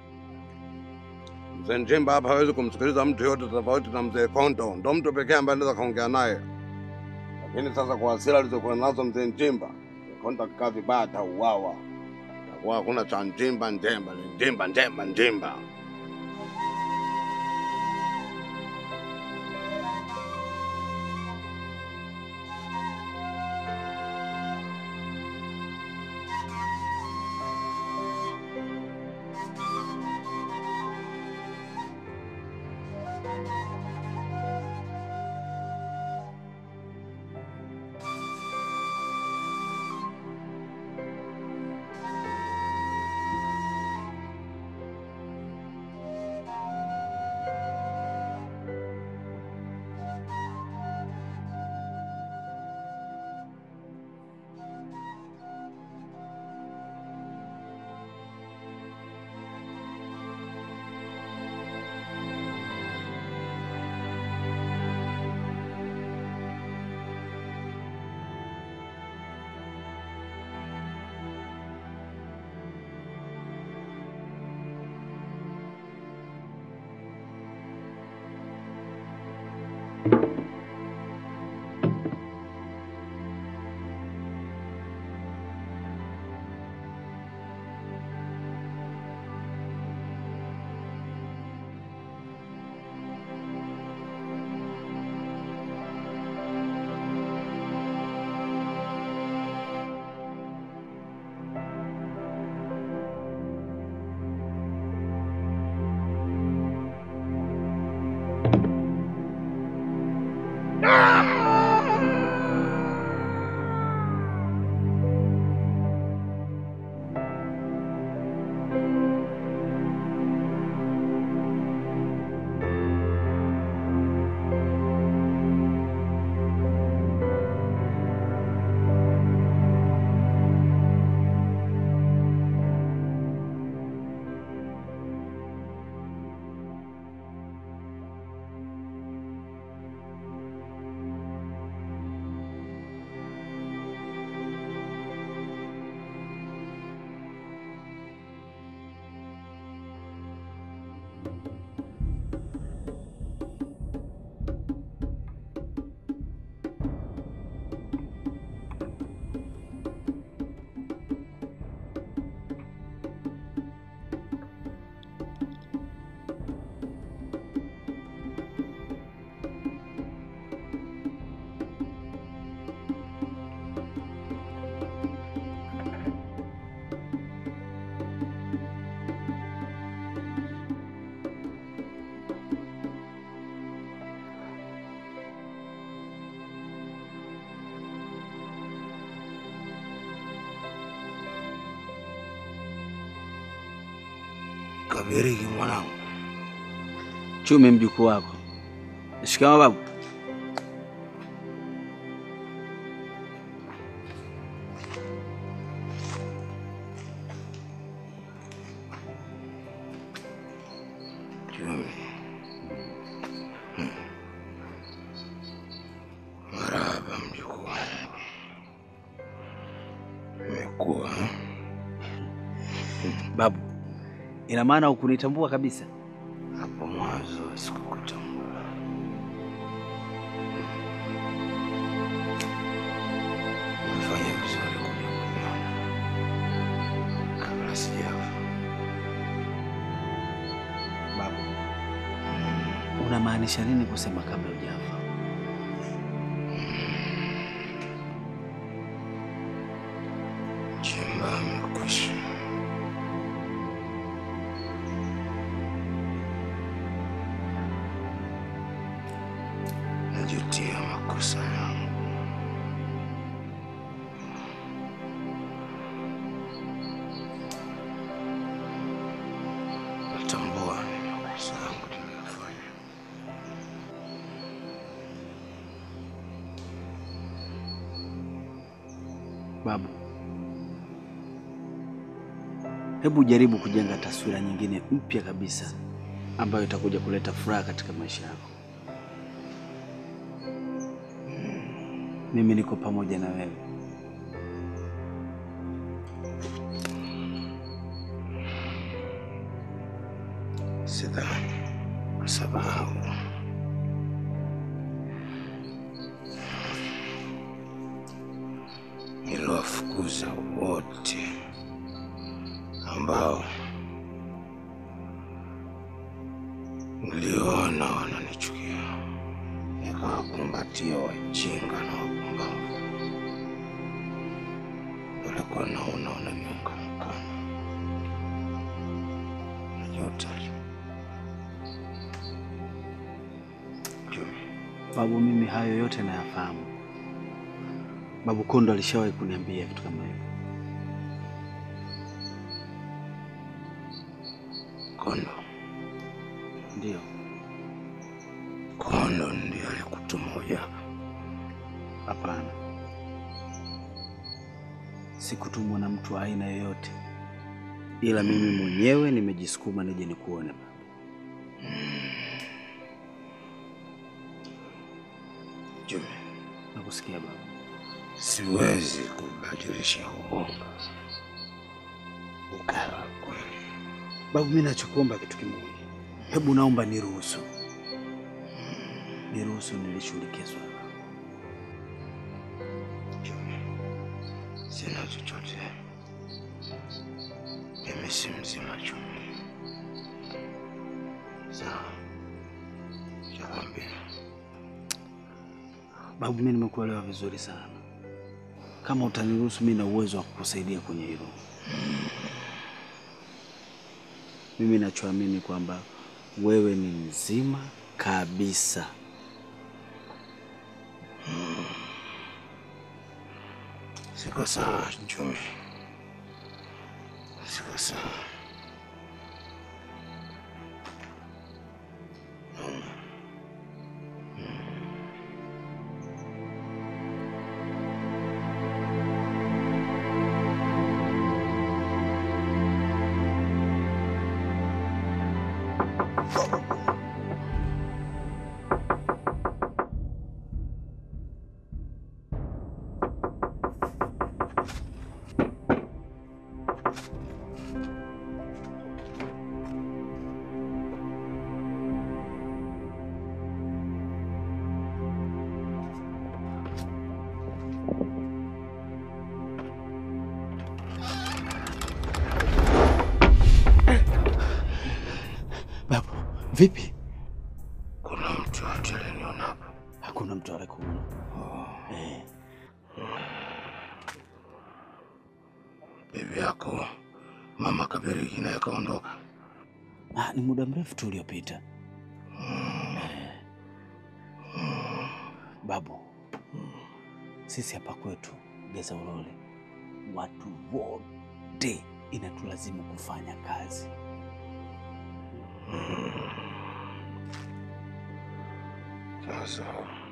Mzee Njemba hapa hawezi kumsikiliza mtu yote tofauti na mzee Konto, ndo mtu pekee ambaye anaweza kaongea naye. Lakini sasa kwa hasira alizokuwa nazo mzee Njimba, mzee Konto akikaa vibaya atauawa. Takuwa hakuna cha Njimba Njemba, ni Njimba Njemba Njimba. Kabirigi mwanangu. Chume mjukuu wako. Shikamoo babu. Chumi. Hmm. Marahaba mjukuu wangu. Imekuwa eh? Babu, ina maana hukunitambua kabisa? hapo mwanzo sikukutambua. Umefanya vizuri kuja kuniona kabla sijafa. Babu, unamaanisha nini kusema kabla hujafa? Chimba amekwisha. Najutia makosa yangu. Natambua ni makosa yangu niliyofanya. Babu, hebu jaribu kujenga taswira nyingine mpya kabisa ambayo itakuja kuleta furaha katika maisha yako. Mimi niko pamoja na wewe. Sidhani kwa sababu niliwafukuza wote ambao niliona wananichukia, nikawakumbatia wajinga na wapumbavu walikuwa naona wananiunga mkono. Najuta Babu, mimi hayo yote nayafahamu. Babu Kondo alishawahi kuniambia vitu kama hivyo. Kondo Ndio. Kondo ndiye alikutuma ujaka. Hapana, sikutumwa na mtu wa aina yoyote, ila mimi mwenyewe nimejisukuma nije nikuone babu. Jumi, Nakusikia babu. siwezi kubadilisha uongo ukawa kweli. Babu, mimi nachokuomba kitu kimoja, hebu naomba niruhusu, niruhusu nilishughulikie swala. Sina chochote, mimi si mzima Jumi. Sawa, chakwambia Babu, mimi nimekuelewa vizuri sana. Kama utaniruhusu, mimi na uwezo wa kukusaidia kwenye hilo. Mimi nachoamini kwamba wewe ni mzima kabisa. siko sawa Jumi, siko sawa. Babu, vipi? Kuna mtu yote aliniona hapa? Hakuna mtu alikuona. Eh, Bibi yako mama Kabirigi naye kaondoka. ah, ni muda mrefu tu uliopita. Eh. Babu, sisi hapa kwetu Geza Ulole watu wote inatulazimu kufanya kazi. Sasa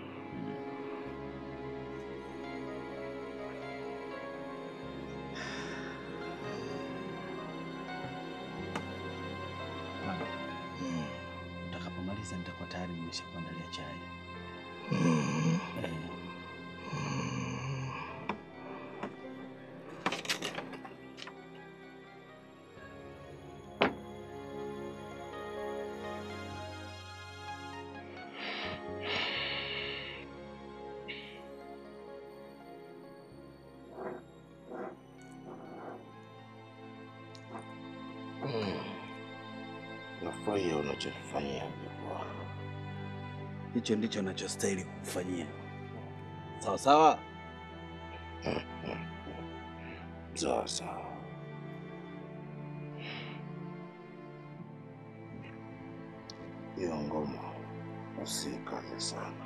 Utakapomaliza nitakuwa tayari nimeshakuandalia chai. Eh. nafurahia unachonifanyia mjukuu. Hicho ndicho nachostahili kukufanyia. Sawa sawa. Sawa sawa. Hiyo ngoma usikaze sana,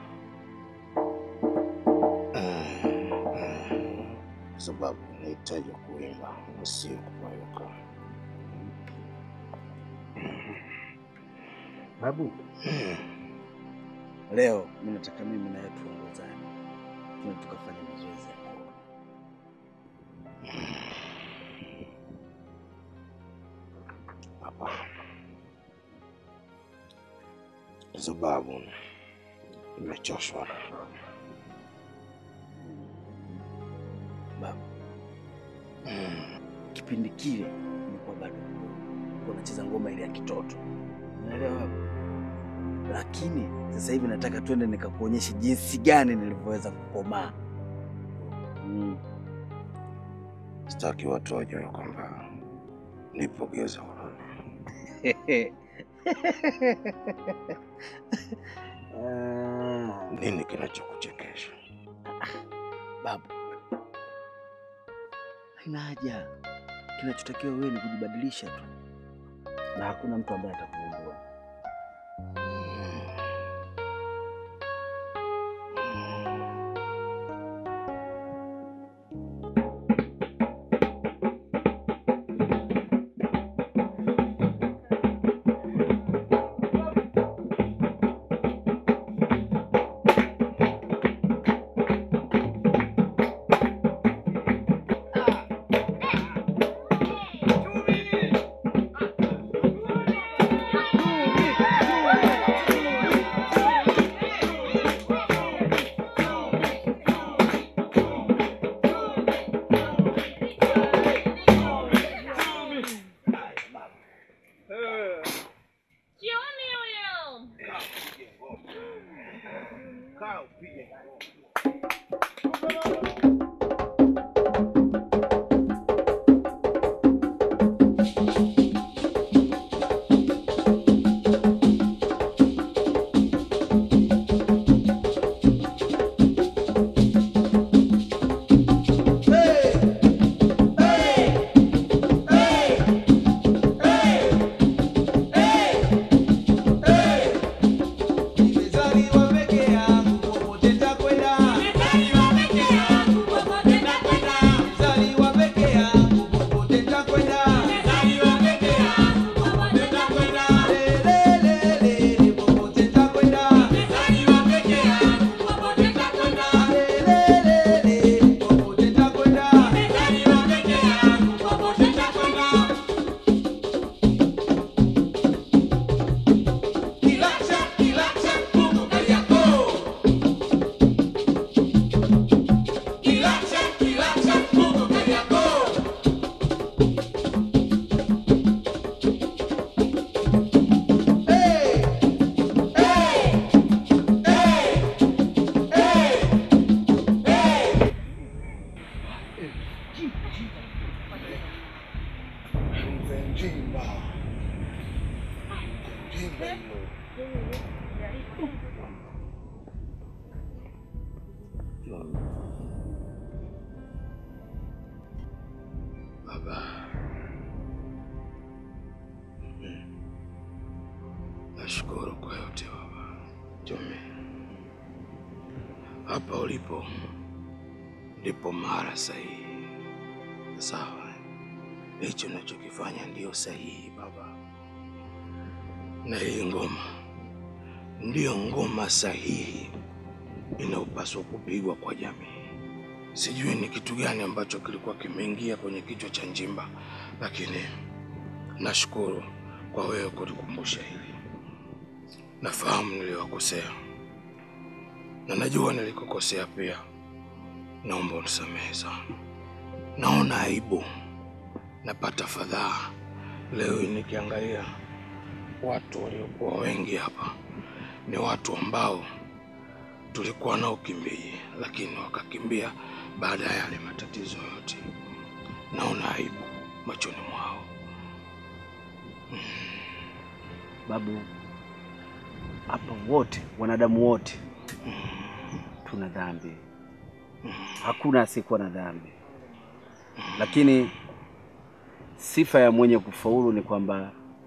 kwa sababu nahitaji kuimba na sio kupayuka. Babu, leo mimi nataka mimi naye tuongozane, tuna tukafanya mazoezi ya ngoma. Kwa sababu nimechoshwa. Babu, kipindi kile nilikuwa bado mdogo, nilikuwa nacheza ngoma ile ya kitoto, unaelewa babu? Lakini sasa hivi nataka twende nikakuonyeshe jinsi gani nilivyoweza kukomaa. Mm. Sitaki watu wajue kwamba nipo Geza Ulole. Nini kinachokuchekesha? Babu, haina haja. Kinachotakiwa wewe ni kujibadilisha tu, na hakuna mtu ambaye atakugundua. Njimba. Njimba hiyo. Baba, nashukuru kwa yote baba. Jome, hapa ulipo ndipo mara sahihi. Sawa, hicho nachokifanya ndio sahihi baba. na hii ngoma ndiyo ngoma sahihi inayopaswa kupigwa kwa jamii. Sijui ni kitu gani ambacho kilikuwa kimeingia kwenye kichwa cha Njimba, lakini nashukuru kwa wewe kunikumbusha hili. Nafahamu niliwakosea na najua nilikokosea pia. Naomba unisamehe sana. Naona aibu, napata fadhaa leo hii nikiangalia watu waliokuwa wengi hapa ni watu ambao tulikuwa nao Kimbiji, lakini wakakimbia baada ya yale matatizo yote. Naona aibu machoni mwao. Babu, hapa wote wanadamu wote tuna dhambi, hakuna asiyekuwa na dhambi, lakini sifa ya mwenye kufaulu ni kwamba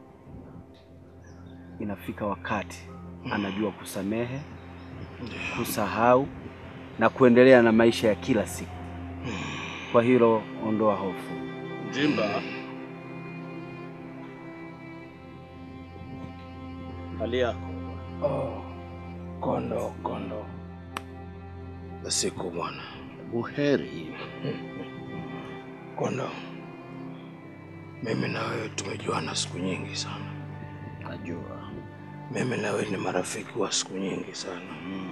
inafika wakati anajua kusamehe, kusahau na kuendelea na maisha ya kila siku. Kwa hilo ondoa hofu. Njimba, hali yako Oh, kondo kondo za siku bwana. buheri. Kondo, mimi na wewe tumejuana siku nyingi sana. Najua Mimi na wewe ni marafiki wa siku nyingi sana.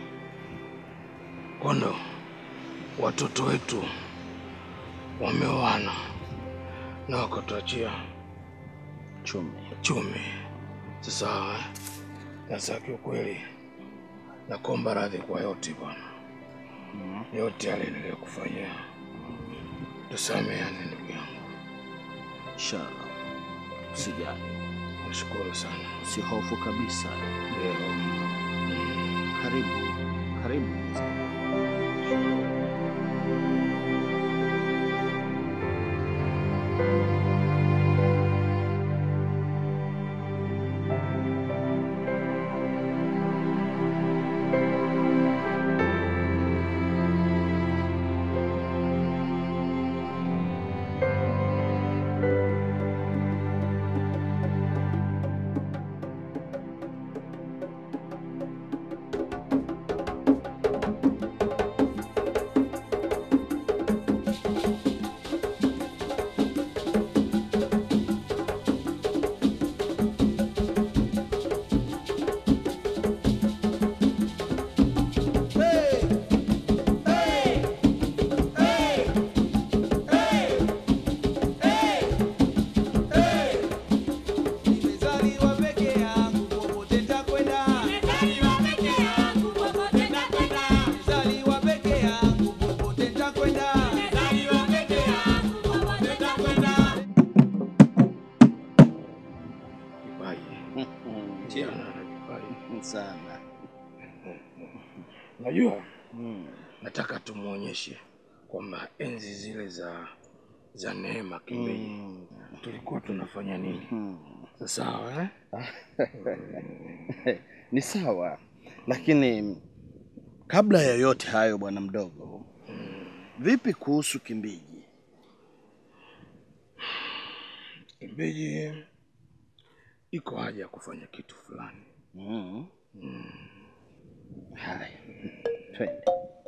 Kondo, watoto wetu wameoana na wakatuachia chumi chumi. Sasa sasa, kiukweli nakuomba radhi kwa yote bwana, yote yale niliyokufanyia, tusameane ndugu yangu. Inshallah, usijali. Nashukuru sana. Usihofu kabisa. Ndio. Karibu, karibu. sana. Unajua, nataka tumuonyeshe kwamba enzi zile za za Neema Kimbiji tulikuwa tunafanya nini. Sawa eh? Ni sawa, lakini kabla ya yote hayo, bwana mdogo, vipi kuhusu Kimbiji? Kimbiji iko haja ya kufanya kitu fulani. Mm. Haya, twende.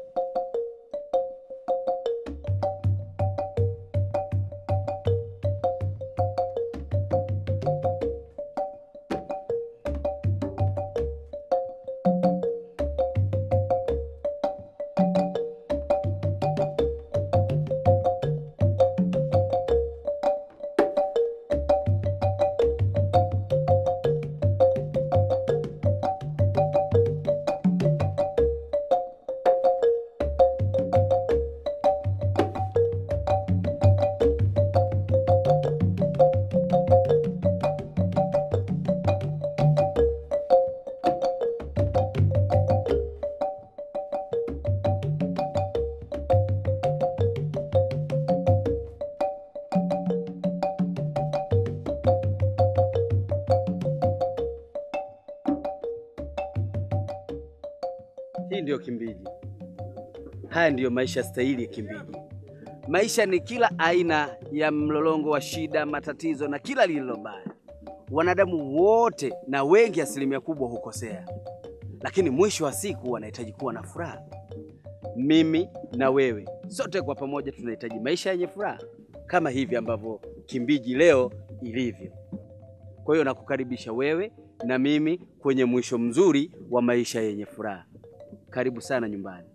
Hii ndiyo Kimbiji. Haya ndiyo maisha stahili ya Kimbiji. Maisha ni kila aina ya mlolongo wa shida, matatizo na kila lililo baya. Wanadamu wote na wengi, asilimia kubwa hukosea, lakini mwisho wa siku wanahitaji kuwa na furaha. Mimi na wewe sote kwa pamoja tunahitaji maisha yenye furaha kama hivi ambavyo Kimbiji leo ilivyo. Kwa hiyo nakukaribisha wewe na mimi kwenye mwisho mzuri wa maisha yenye furaha. Karibu sana nyumbani.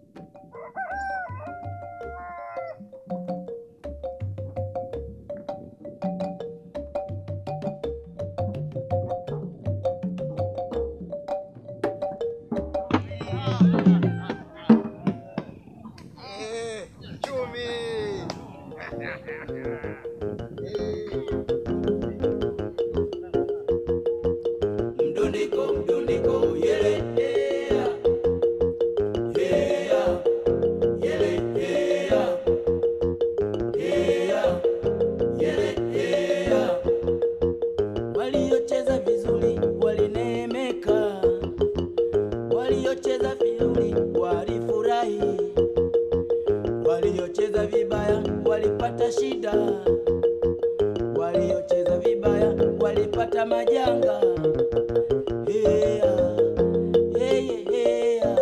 Mdundiko, mdundiko, yele, yeah. Yeah, yele, yeah. Yeah, yele, yeah. Waliocheza vizuri walineemeka, waliocheza vizuri walifurahi, waliocheza vibaya walipata shida, waliocheza vibaya walipata majanga. Yeah, yeah, yeah.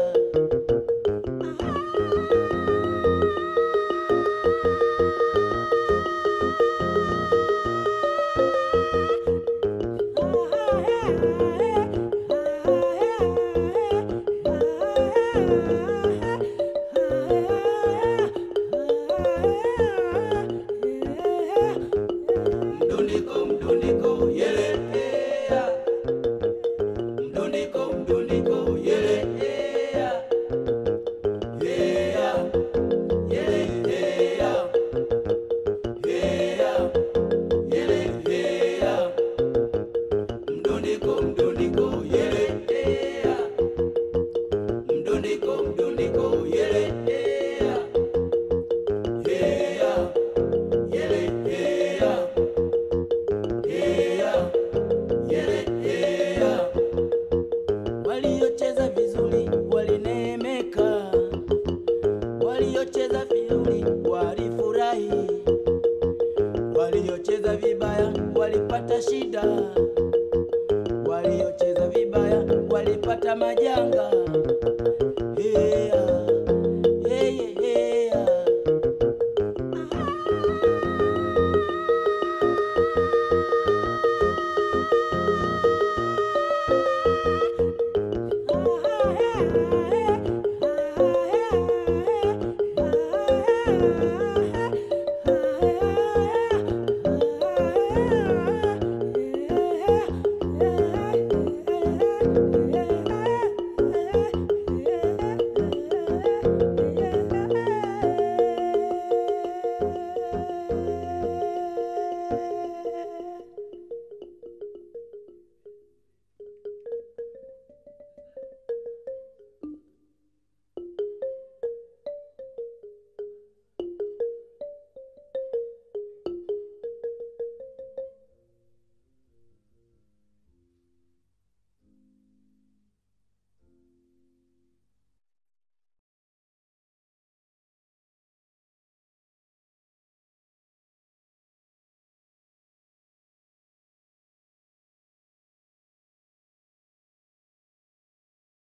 Mdundiko, mdundiko, yele, yeah. Mdundiko, mdundiko, yele, yeah. Yeah, yele, yeah. Yeah, yele, yeah. Mdundiko, mdundiko, yele, yeah. Mdundiko, mdundiko, yele, yeah. Yeah, yele, yeah. Yeah, yele, yeah. Waliocheza vizuri walineemeka, waliocheza vizuri walifurahi, waliocheza vibaya walipata shida, waliocheza vibaya walipata majanga.